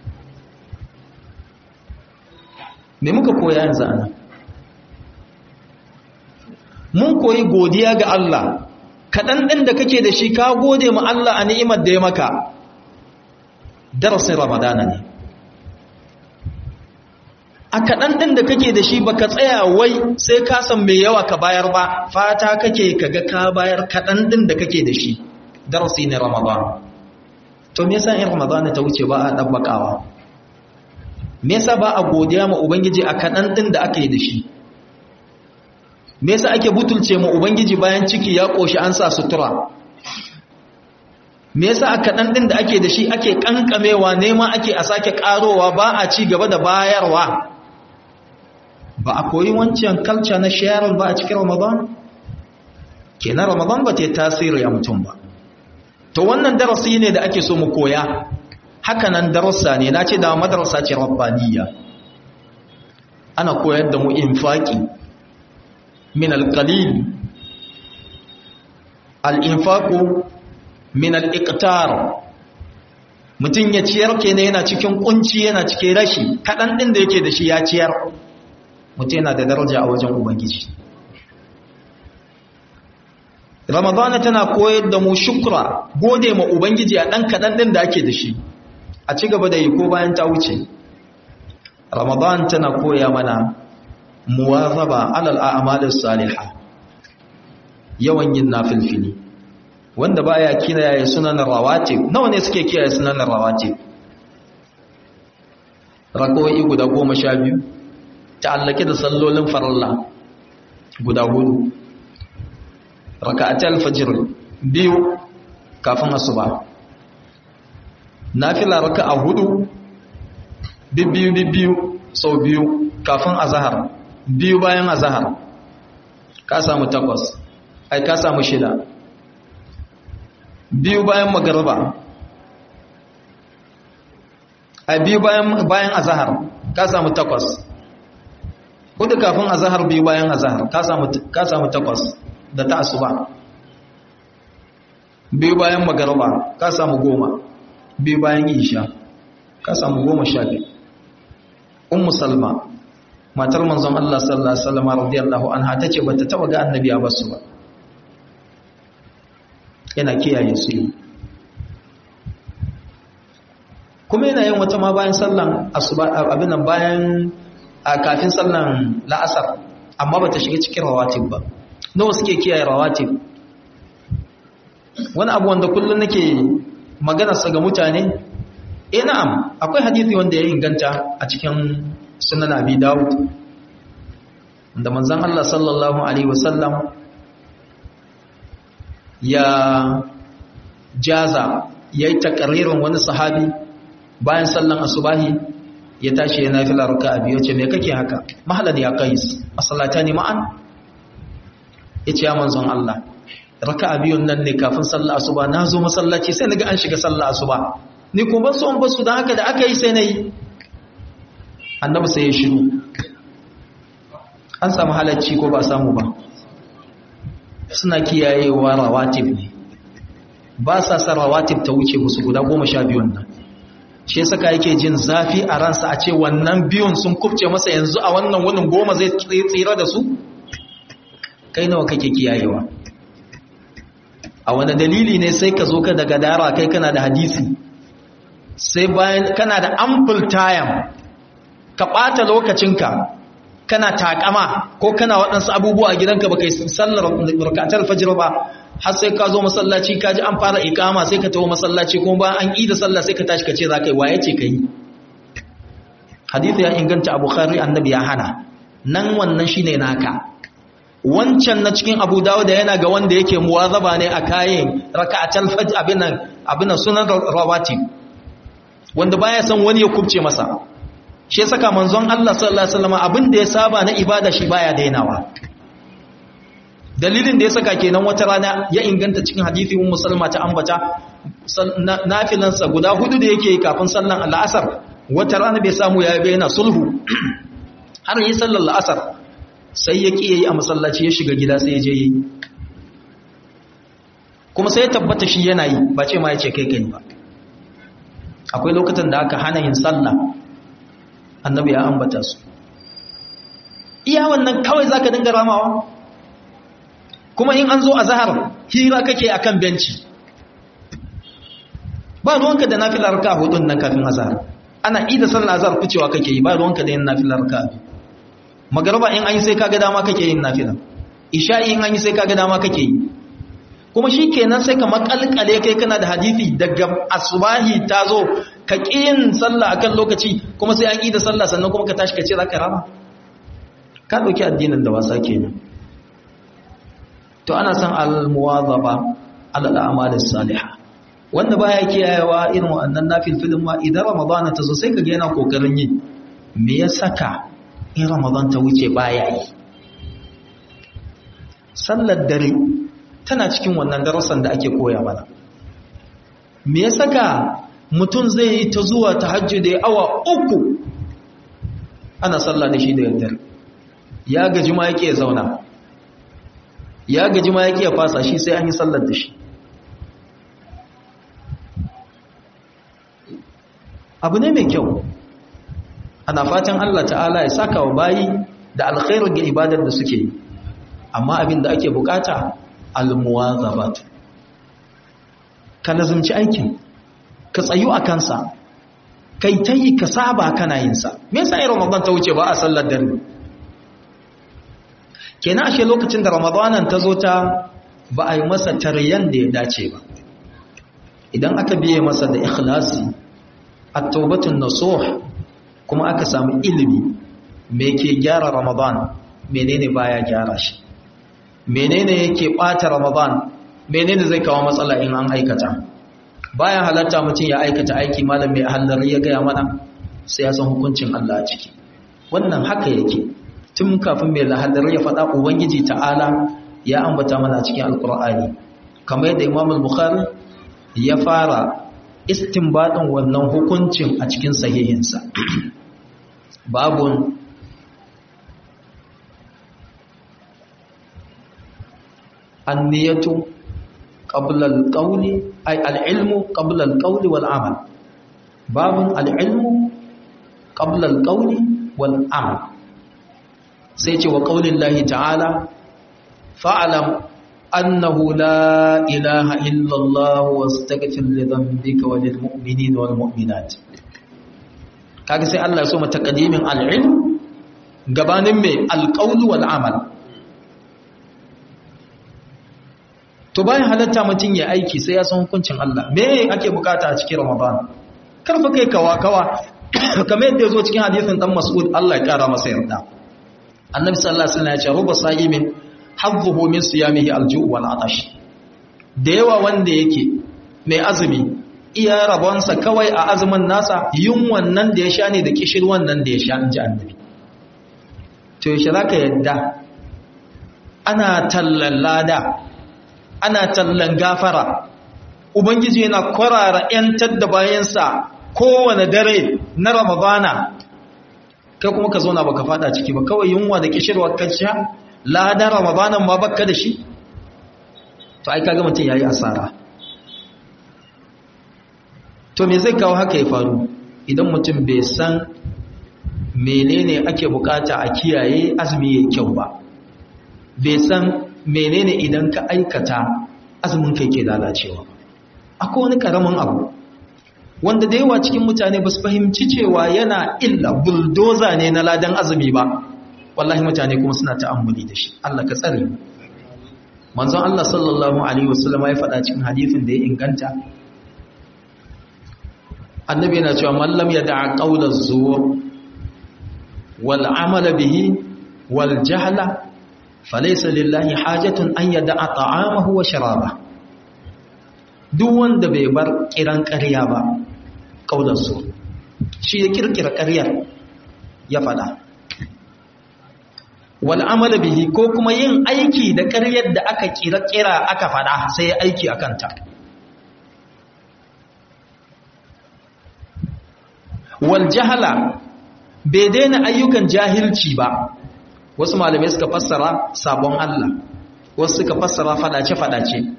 me muka koya yanzu ana mun koyi godiya ga Allah kaɗan ɗin da kake da shi ka gode ma Allah a ni'imar da ya maka darasin ramadana ne a kaɗan ɗin da kake da shi baka tsaya wai sai ka san mai yawa ka bayar ba fata kake kaga ka bayar kaɗan ɗin da kake da shi darasi ne ramadan to me yasa in ramadan ta wuce ba a dabbakawa me yasa ba a godiya ma ubangiji a kaɗan ɗin da aka yi da shi me yasa ake butulce ma ubangiji bayan ciki ya ƙoshi an sa sutura me yasa a kaɗan ɗin da ake da shi ake ƙanƙamewa nema ake a sake ƙarowa ba a ci gaba da bayarwa ba a koyi wancan kalca na sharing ba a cikin ramadan kenan ramadan ba ta yi tasiri a mutum ba to wannan darasi ne da ake so mu koya haka nan darasa ne na ce da madarasa ce rabbaniya ana koyar da mu infaki min alqalil al-infaqu min al-iqtar mutum ya ciyar kenan yana cikin kunci yana cikin rashi kadan din da yake da shi ya ciyar mutum yana da daraja a wajen ubangiji ramadana tana koyar da mu shukra gode ma ubangiji a ɗan kaɗan ɗin da ake da shi a ci gaba da yi ko bayan ta wuce ramadan tana koya mana muwazaba alal a'malis salihah yawan yin nafilfili wanda baya kiyaye sunan rawatib nawa ne suke kiyaye sunan rawatib rakoi guda goma sha biyu ta'allake da sallolin farilla guda hudu raka'atul fajr biyu kafin asuba nafila raka'a hudu bibbiyu bibbiyu sau biyu kafin azhar biyu bayan azhar ka samu takwas ai ka samu shida biyu bayan magariba ai biyu bayan bayan azhar ka samu takwas hudu kafin azhar biyu bayan azhar ka samu ka samu takwas da ta asuba biyu bayan magariba ka samu goma biyu bayan isha ka samu goma sha biyu ummu salma matar manzon Allah sallallahu alaihi wasallam radiyallahu anha tace bata taba ga annabi a basu ba yana kiyaye su kuma yana yin wata ma bayan sallan asuba abin nan bayan kafin sallan la'asar amma bata shiga cikin rawatib ba nawa suke kiyaye rawatib wani abu wanda kullum nake maganarsa ga mutane eh na'am akwai hadisi wanda ya inganta a cikin sunan abi dawud da manzon Allah sallallahu alaihi wasallam ya jaza yayi takririn wani sahabi bayan sallan asubahi ya tashi ya nafila raka'a biyu ce me kake haka mahalan ya qais masallatani ma'an yace ya manzon Allah raka'a biyun nan ne kafin sallar asuba na zo masallaci sai naga an shiga sallar asuba ni ko ban so an basu dan haka da aka yi sai nayi annabi sai ya shiru an samu halacci ko ba samu ba suna kiyayewa rawatib ne ba sa sa rawatib ta wuce musu guda goma sha biyun nan shi saka yake jin zafi a ransa a ce wannan biyun sun kubce masa yanzu a wannan wunin goma zai tsira da su kai nawa kake kiyayewa a wani dalili ne sai ka zo ka daga dara kai kana da hadisi sai bayan kana da ample time ka ɓata lokacinka kana takama ko kana waɗansu abubuwa a gidanka baka yi sallar rakatar fajr ba har sai ka zo masallaci ka ji an fara ikama sai ka taho masallaci kuma bayan an yi da sallah sai ka tashi ka ce za ka yi waye ce ka yi hadisi ya inganta a bukhari annabi ya hana nan wannan shine naka wancan na cikin abu dawuda yana ga wanda yake muwazaba ne a kayan raka'atul fajr abinan abinan sunan rawati wanda baya san wani ya kubce masa shi saka manzon Allah sallallahu alaihi wasallam abin da ya saba na ibada shi baya dainawa dalilin da ya saka kenan wata rana ya inganta cikin hadisi ummu salma ta ambata nafilansa guda hudu da yake kafin sallan al'asar wata rana bai samu ya yana sulhu har yi sallar al'asar sai ya ƙi yayi a masallaci ya shiga gida sai ya je yi kuma sai ya tabbata shi yana yi ba ce ma ya ce kai kai ba akwai lokutan da aka hana yin sallah annabi ya ambata su iya wannan kawai zaka dinga ramawa kuma in an zo a zahar hira kake akan benci ba ruwanka da nafilar ka hudun nan kafin azhar ana ida sallar azhar ficewa kake yi ba ruwanka da yin nafilar ka magarba in an yi sai kaga dama kake yin nafila isha'i in an yi sai kaga dama kake yi kuma shi kenan sai ka makalkale kai kana da hadisi daga asubahi ta zo ka yin sallah akan lokaci kuma sai an yi da sallah sannan kuma ka tashi ka ce za ka rama ka ɗauki addinin da wasa kenan to ana son al-muwazaba ala al-a'malis salihah wanda baya kiyayewa irin wannan nafilfilin ma idan ramadana ta zo sai ka ga yana kokarin yi me ya saka in ramadan ta wuce baya yi sallar dare tana cikin wannan darasan da ake koya mana me ya saka mutum zai yi ta zuwa tahajjud da awa uku ana sallah da shi da yaddar ya gaji ma yake zauna ya gaji ma yake fasa shi sai an yi sallar da shi abu ne mai kyau ana fatan Allah ta'ala ya saka wa bayi da alkhairar ga ibadar da suke yi amma abin da ake bukata almuwazabat ka nazumci aikin ka tsayu a kansa kai ta yi ka saba kana yin sa me yasa irin ramadan ta wuce ba a sallar dare kenan ashe lokacin da ramadanan ta zo ta ba a yi masa taryan da ya dace ba idan aka biye masa da ikhlasi at-taubatun nasuh kuma aka samu ilimi me ke gyara ramadan menene baya gyara shi menene yake bata ramadan menene zai kawo matsala in an aikata bayan halatta mutum ya aikata aiki malam mai hallar ya gaya mana sai ya san hukuncin Allah a ciki wannan haka yake tun kafin mai lahadar ya faɗa ubangiji ta'ala ya ambata mana cikin alkur'ani kamar yadda imam al-bukhari ya fara istinbadin wannan hukuncin a cikin sahihinsa babun anniyatu qabla al-qawli ay al-ilmu qabla al-qawli wal amal babun al-ilmu qabla al-qawli wal amal sai ce wa qawlin lahi ta'ala fa'lam annahu la ilaha illa Allah wastaghfir li dhanbika wa lil mu'minina wal mu'minat kaga sai Allah ya so mata qadimin al-ilm gabanin mai al-qawl wal amal to bayan halatta mutum ya aiki sai ya san hukuncin Allah me ake bukata a cikin Ramadan karfa kai kawa kawa kamar yadda yazo cikin hadisin dan Mas'ud Allah ya kara masa yarda Annabi sallallahu alaihi wasallam ya ce ruba sa'imin hadduhu min siyamihi alju' wal atash da yawa wanda yake mai azumi iya rabonsa kawai a azumin nasa yin wannan da ya sha ne da kishir wannan da ya sha inji annabi to yaushe zaka yadda ana tallan lada ana tallan gafara ubangiji yana kwarara yantar da bayansa kowane dare na ramadana kai kuma ka zauna baka fada ciki ba kawai yunwa da kishirwa kacciya ladan ramadanan ma baka da shi to ai kaga mutum yayi asara to me zai kawo haka ya faru idan mutum bai san menene ake bukata a kiyaye azumi yayin kyau ba bai san menene idan ka aikata azumin kai ke lalacewa akwai wani karamin abu wanda da yawa cikin mutane ba su fahimci cewa yana illa buldoza ne na ladan azumi ba wallahi mutane kuma suna ta'ammuli da shi Allah ka tsare manzon Allah sallallahu alaihi wasallam ya faɗa cikin hadisin da ya inganta annabi yana cewa man lam yada'a qawla zuwur wal amala bihi wal jahla falaysa lillahi hajatun an yada'a ta'amahu wa sharaba duk wanda bai bar kiran ƙarya ba qawla zuwur shi ya kirkira ƙaryar ya faɗa wal amala bihi ko kuma yin aiki da ƙaryar da aka kira kira aka fada sai aiki akan ta wal jahala bai daina ayyukan jahilci ba wasu malamai suka fassara sabon Allah wasu suka fassara fadace-fadace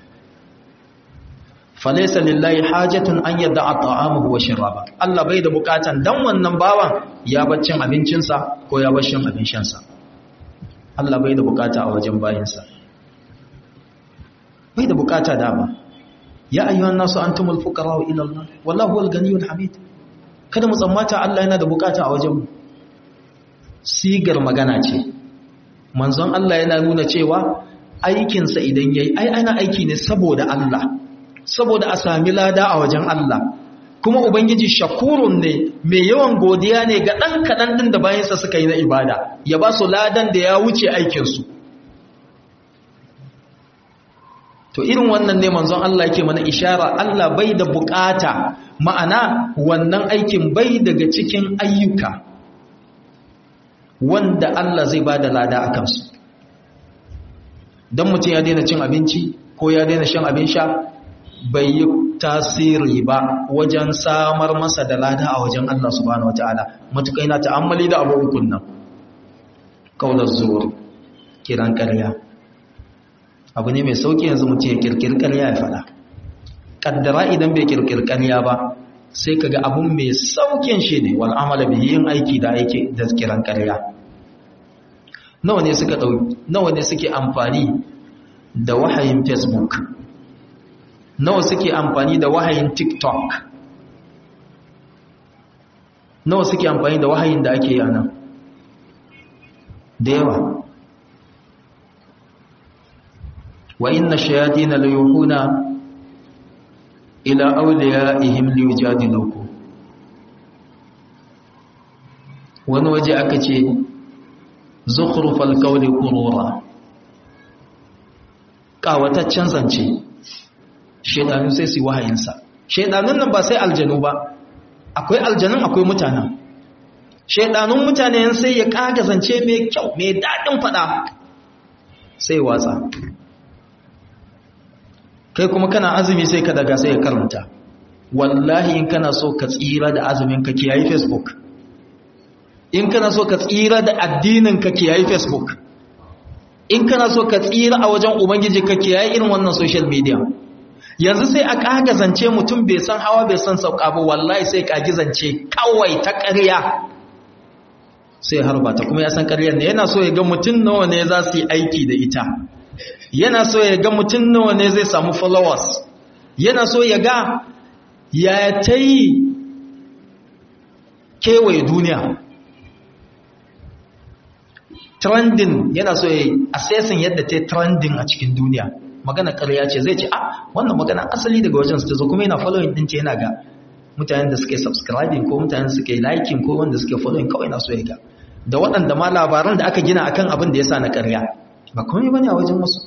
falaisa lillahi hajatun an yadda a ta'amuhu wa shiraba Allah bai da bukatan dan wannan bawan ya baccin abincinsa ko ya bashin abincinsa Allah bai da bukata a wajen bayinsa bai da bukata dama ya ayyuhan nasu antumul fuqara ila Allah wallahu huwal ganiyul hamid kada mu tsammata Allah yana da bukata a wajen mu sigar magana ce manzon Allah yana nuna cewa aikinsa idan yayi ai ana aiki ne saboda Allah saboda a sami lada a wajen Allah kuma ubangiji shakurun ne mai yawan godiya ne ga ɗan kaɗan ɗin da bayansa suka yi na ibada ya ba su ladan da ya wuce aikinsu to irin wannan ne manzon Allah yake mana ishara Allah bai da bukata ma'ana wannan aikin bai daga cikin ayyuka wanda Allah zai ba da lada a kansu don mutum ya daina cin abinci ko ya daina shan abin sha bai yi tasiri ba wajen samar masa da lada a wajen Allah subhanahu wataala matukai na ta'ammali da abubuwan nan kaular zuwa kiran ƙarya abu ne mai sauki yanzu mutum ya kirkir ƙarya ya faɗa ƙaddara idan bai kirkir ƙarya ba sai kaga abun mai saukin shi ne wal amala bi yin aiki da aiki da kiran ƙarya nawa ne suka ɗau nawa ne suke amfani da wahayin facebook nawa suke amfani da wahayin tiktok nawa suke amfani da wahayin da ake yi a nan da yawa wa inna shayatina la yuhuna ila awliyaihim liyujadilukum wani waje aka ce zukhrufal qawli qurura kawataccen zance shedanu sai su wahayinsa shedanun nan ba sai aljanu ba akwai aljanun akwai mutanen shedanun mutane sai ya kaga zance mai kyau mai dadin fada sai watsa kai kuma kana azumi sai ka daga sai ya karanta wallahi in kana so ka tsira da azumin ka kiyayi facebook in kana so ka tsira da addinin ka kiyayi facebook in kana so ka tsira a wajen ubangiji ka kiyayi irin wannan social media yanzu sai a kaga zance mutum bai san hawa bai san sauka ba wallahi sai kagi zance kawai ta ƙarya sai harba ta kuma ya san ƙaryar ne yana so ya ga mutum nawa ne za su yi aiki da ita yana so ya ga mutum nawa ne zai samu followers yana so ya ga ya ta yi kewaye duniya trending yana so ya assessing yadda ta trending a cikin duniya magana ƙarya ce zai ce a wannan magana asali daga wajen su ta zo kuma yana following ɗin ce yana ga mutanen da suke subscribing ko mutanen da suke liking ko wanda suke following kawai na so ya ga da waɗanda ma labaran da aka gina akan abin da ya sa na ƙarya ba komai bane a wajen wasu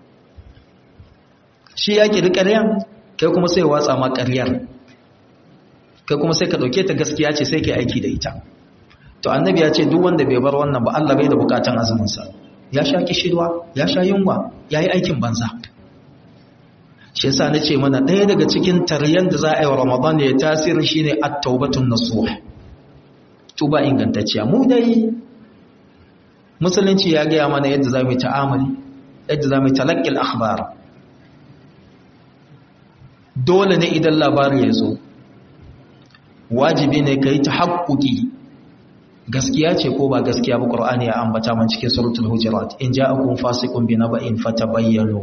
shi ya kiri ƙaryan kai kuma sai watsa ma ƙaryar kai kuma sai ka ɗauke ta gaskiya ce sai ka aiki da ita to annabi ya ce duk wanda bai bar wannan ba Allah bai da bukatan azuminsa ya sha kishirwa ya sha yunwa ya yi aikin banza shi yasa na ce mana ɗaya daga cikin taryan da za a yi wa ramadan ya tasiri shine at-taubatun nasuh tuba ingantacciya mu dai musulunci ya gaya mana yadda za mu yi ta'amali yadda za mu yi talaqqil akhbar dole ne idan labari ya zo wajibi ne kai ta haƙƙuƙi gaskiya ce ko ba gaskiya ba ƙur'ani ya ambata man cikin suratul hujurat in ja'akum fasiqun bi naba'in fatabayyanu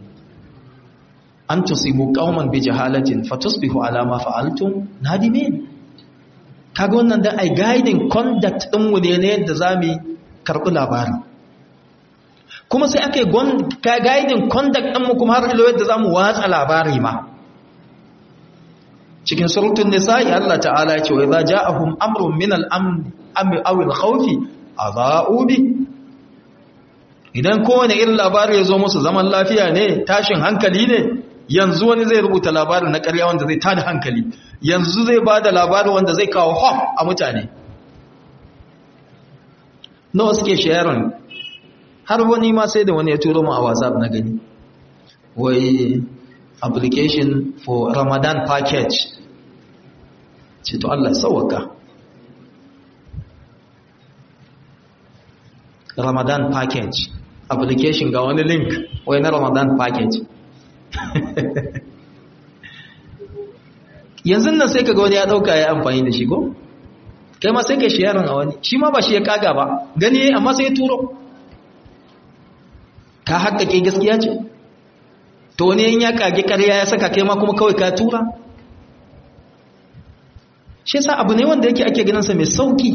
an tusibu qauman bi jahalatin fatusbihu ala ma fa'altum nadimin kaga wannan da ai guiding conduct din mu ne yadda zamu karbi labarin kuma sai aka yi guiding conduct din mu kuma har ilo yadda zamu watsa labari ma cikin surutun nisa'i Allah ta'ala ya ce wa idza ja'ahum amrun min al-amri aw al-khawfi adha'u bi idan kowane irin labari ya zo musu zaman lafiya ne tashin hankali ne yanzu wani zai rubuta labarin na ƙarya wanda zai tada hankali yanzu zai bada labari wanda zai kawo hom a mutane nawa suke sharing har wani ma sai da wani ya turo mu a WhatsApp na gani wai application for Ramadan package ce to Allah sauwaka ramadan package application ga wani link wai na ramadan package yanzu nan sai ka ga wani ya dauka ya amfani da shi ko kai ma sai ka sharing a wani shi ma ba shi ya kaga ba gani amma sai ya turo ka haƙƙaƙe gaskiya ce to wani yin ya kage ƙarya ya saka kai ma kuma kawai ka tura shi yasa abu ne wanda yake ake ganin sa mai sauki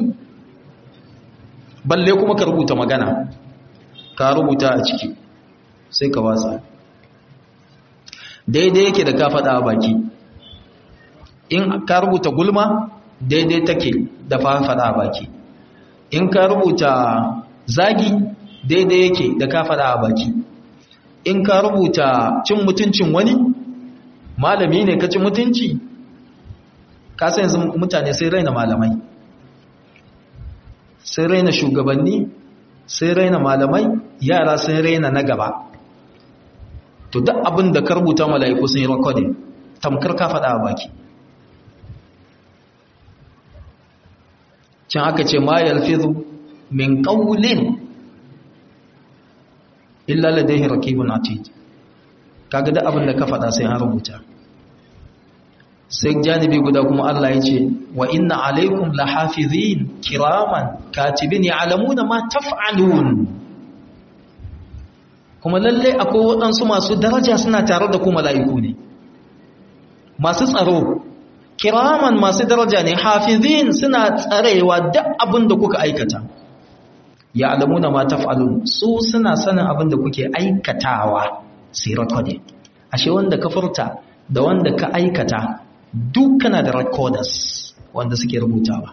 balle kuma ka rubuta magana ka rubuta a ciki sai ka watsa daidai yake da ka faɗa a baki in ka rubuta gulma daidai take da faɗa a baki in ka rubuta zagi daidai yake da ka faɗa a baki in ka rubuta cin mutuncin wani malami ne ka ci mutunci ka san yanzu mutane sai raina malamai sai raina shugabanni sai raina malamai yara sai raina na gaba to duk abin da ka rubuta mala'iku sun yi recording tamkar ka faɗa a baki can aka ce ma yalfizu min qawlin illa ladayhi raqibun atid kaga duk abin da ka faɗa sai an rubuta sai janibi guda kuma Allah ya ce wa inna alaikum lahafizin kiraman katibin ya'lamuna ma taf'alun kuma lalle akwai waɗansu masu daraja suna tare da ku mala'iku ne masu tsaro kiraman masu daraja ne hafizin suna tsarewa duk abin da kuka aikata ya'lamuna ma taf'alun su suna sanin abin da kuke aikatawa sai ne ashe wanda ka furta da wanda ka aikata dukkana da recorders wanda suke rubutawa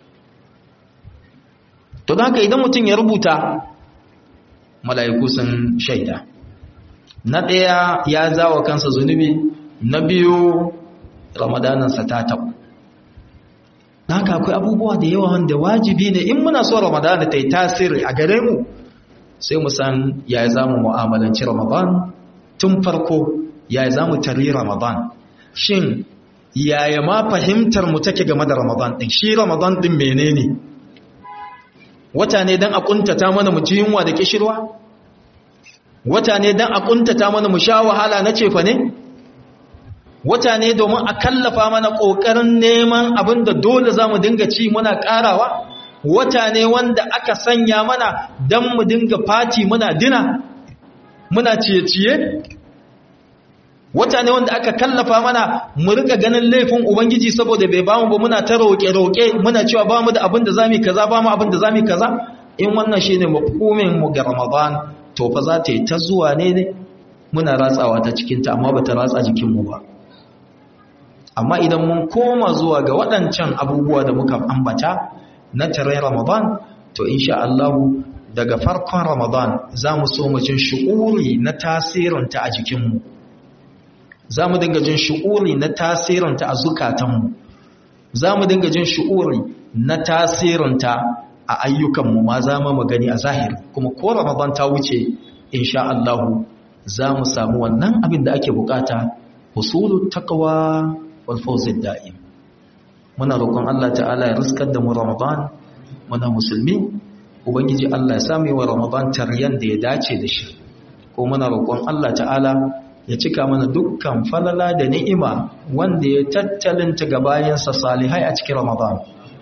to da haka idan mutum ya rubuta mala'iku sun shaida na ɗaya ya zawa kansa zunubi na biyu ramadanansa ta taɓa da haka akwai abubuwa da yawa wanda wajibi ne in muna so ramadana ta yi tasiri a gare mu sai mu san ya za mu mu'amalanci ramadan tun farko ya za mu tari ramadan shin yaya ma fahimtar mu take game da Ramadan din shi Ramadan din menene wata ne dan a kuntata mana mu ji yunwa da kishirwa wata ne dan a kuntata mana mu sha wahala na cefa ne wata ne domin a kallafa mana kokarin neman abin da dole zamu dinga ci muna karawa wata ne wanda aka sanya mana dan mu dinga fati muna dina muna ciye-ciye wata ne wanda aka kallafa mana mu rika ganin laifin ubangiji saboda bai bamu ba muna ta roƙe-roƙe muna cewa bamu da abin da zamu kaza bamu abin da zamu kaza in wannan shine mafhumin mu ga Ramadan to fa za ta yi ta zuwa ne muna ratsawa ta cikin ta amma bata ratsa jikin mu ba amma idan mun koma zuwa ga waɗancan abubuwa da muka ambata na tare Ramadan to insha Allah daga farkon Ramadan za mu so mu jin shu'uri na tasirinta a jikinmu za mu dinga jin shu'uri na tasirinta a zukatanmu za mu dinga jin shu'uri na tasirinta a ayyukanmu ma za mu gani a zahiri kuma ko ramadan ta wuce insha Allah za mu samu wannan abin da ake bukata husulu taqwa wal fawzid da'im muna roƙon Allah ta'ala ya riskar da mu ramadan muna musulmi ubangiji Allah ya sami wa ramadan taryan da ya dace da shi ko muna roƙon Allah ta'ala ya cika mana dukkan falala da ni'ima wanda ya tattalinta ga bayansa salihai a cikin Ramadan.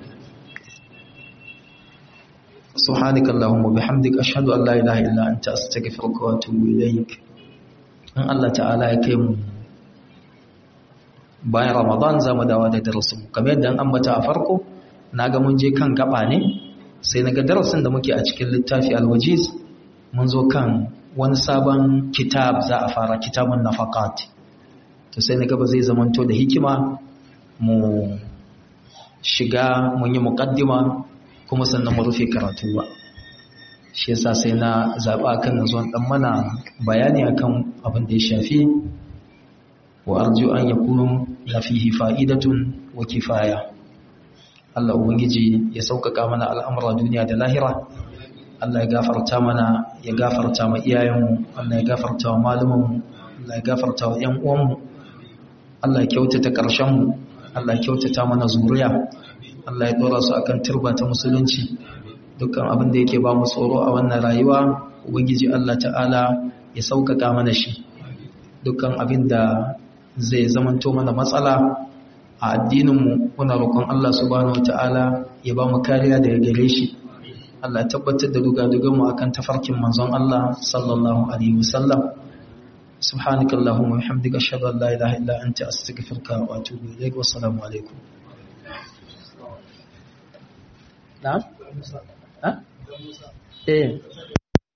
Subhanaka Allahumma bihamdika ashhadu an la ilaha illa anta astaghfiruka wa atubu ilaik. In Allah ta'ala ya kai mu bayan Ramadan za mu dawo da darasin kamar yadda an ambata a farko naga mun je kan gaba ne sai naga darasin da muke a cikin littafi al-wajiz mun zo kan wani sabon kitab za a fara kitabun nafaqat to sai na gaba zai zamanto da hikima mu shiga mun yi muqaddima kuma sannan mu rufe karatu ba shi yasa sai na zaba kan zuwan dan mana bayani akan abin da ya shafi wa arju an yakunu la fihi fa'idatun wa kifaya Allah ubangiji ya sauƙaƙa mana al'amuran duniya da lahira Allah ya gafarta mana ya gafarta ma iyayenmu Allah ya gafarta wa malumanmu Allah ya gafarta wa ƴan uwanmu Allah ya kyautata ƙarshenmu Allah ya kyautata mana zuriya Allah ya dora su akan turba ta musulunci dukkan abin da yake ba mu tsoro a wannan rayuwa ubangiji Allah ta'ala ya sauƙaƙa mana shi dukkan abin da zai zamanto mana matsala a addininmu muna roƙon Allah subhanahu wata'ala ya ba mu kariya daga gare shi Allah tabbatar da dugadugunmu akan tafarkin manzon Allah sallallahu alaihi wasallam subhanaka allahumma wa bihamdika ashhadu an la ilaha illa anta astaghfiruka wa atubu ilaik wa assalamu alaikum na'am ha eh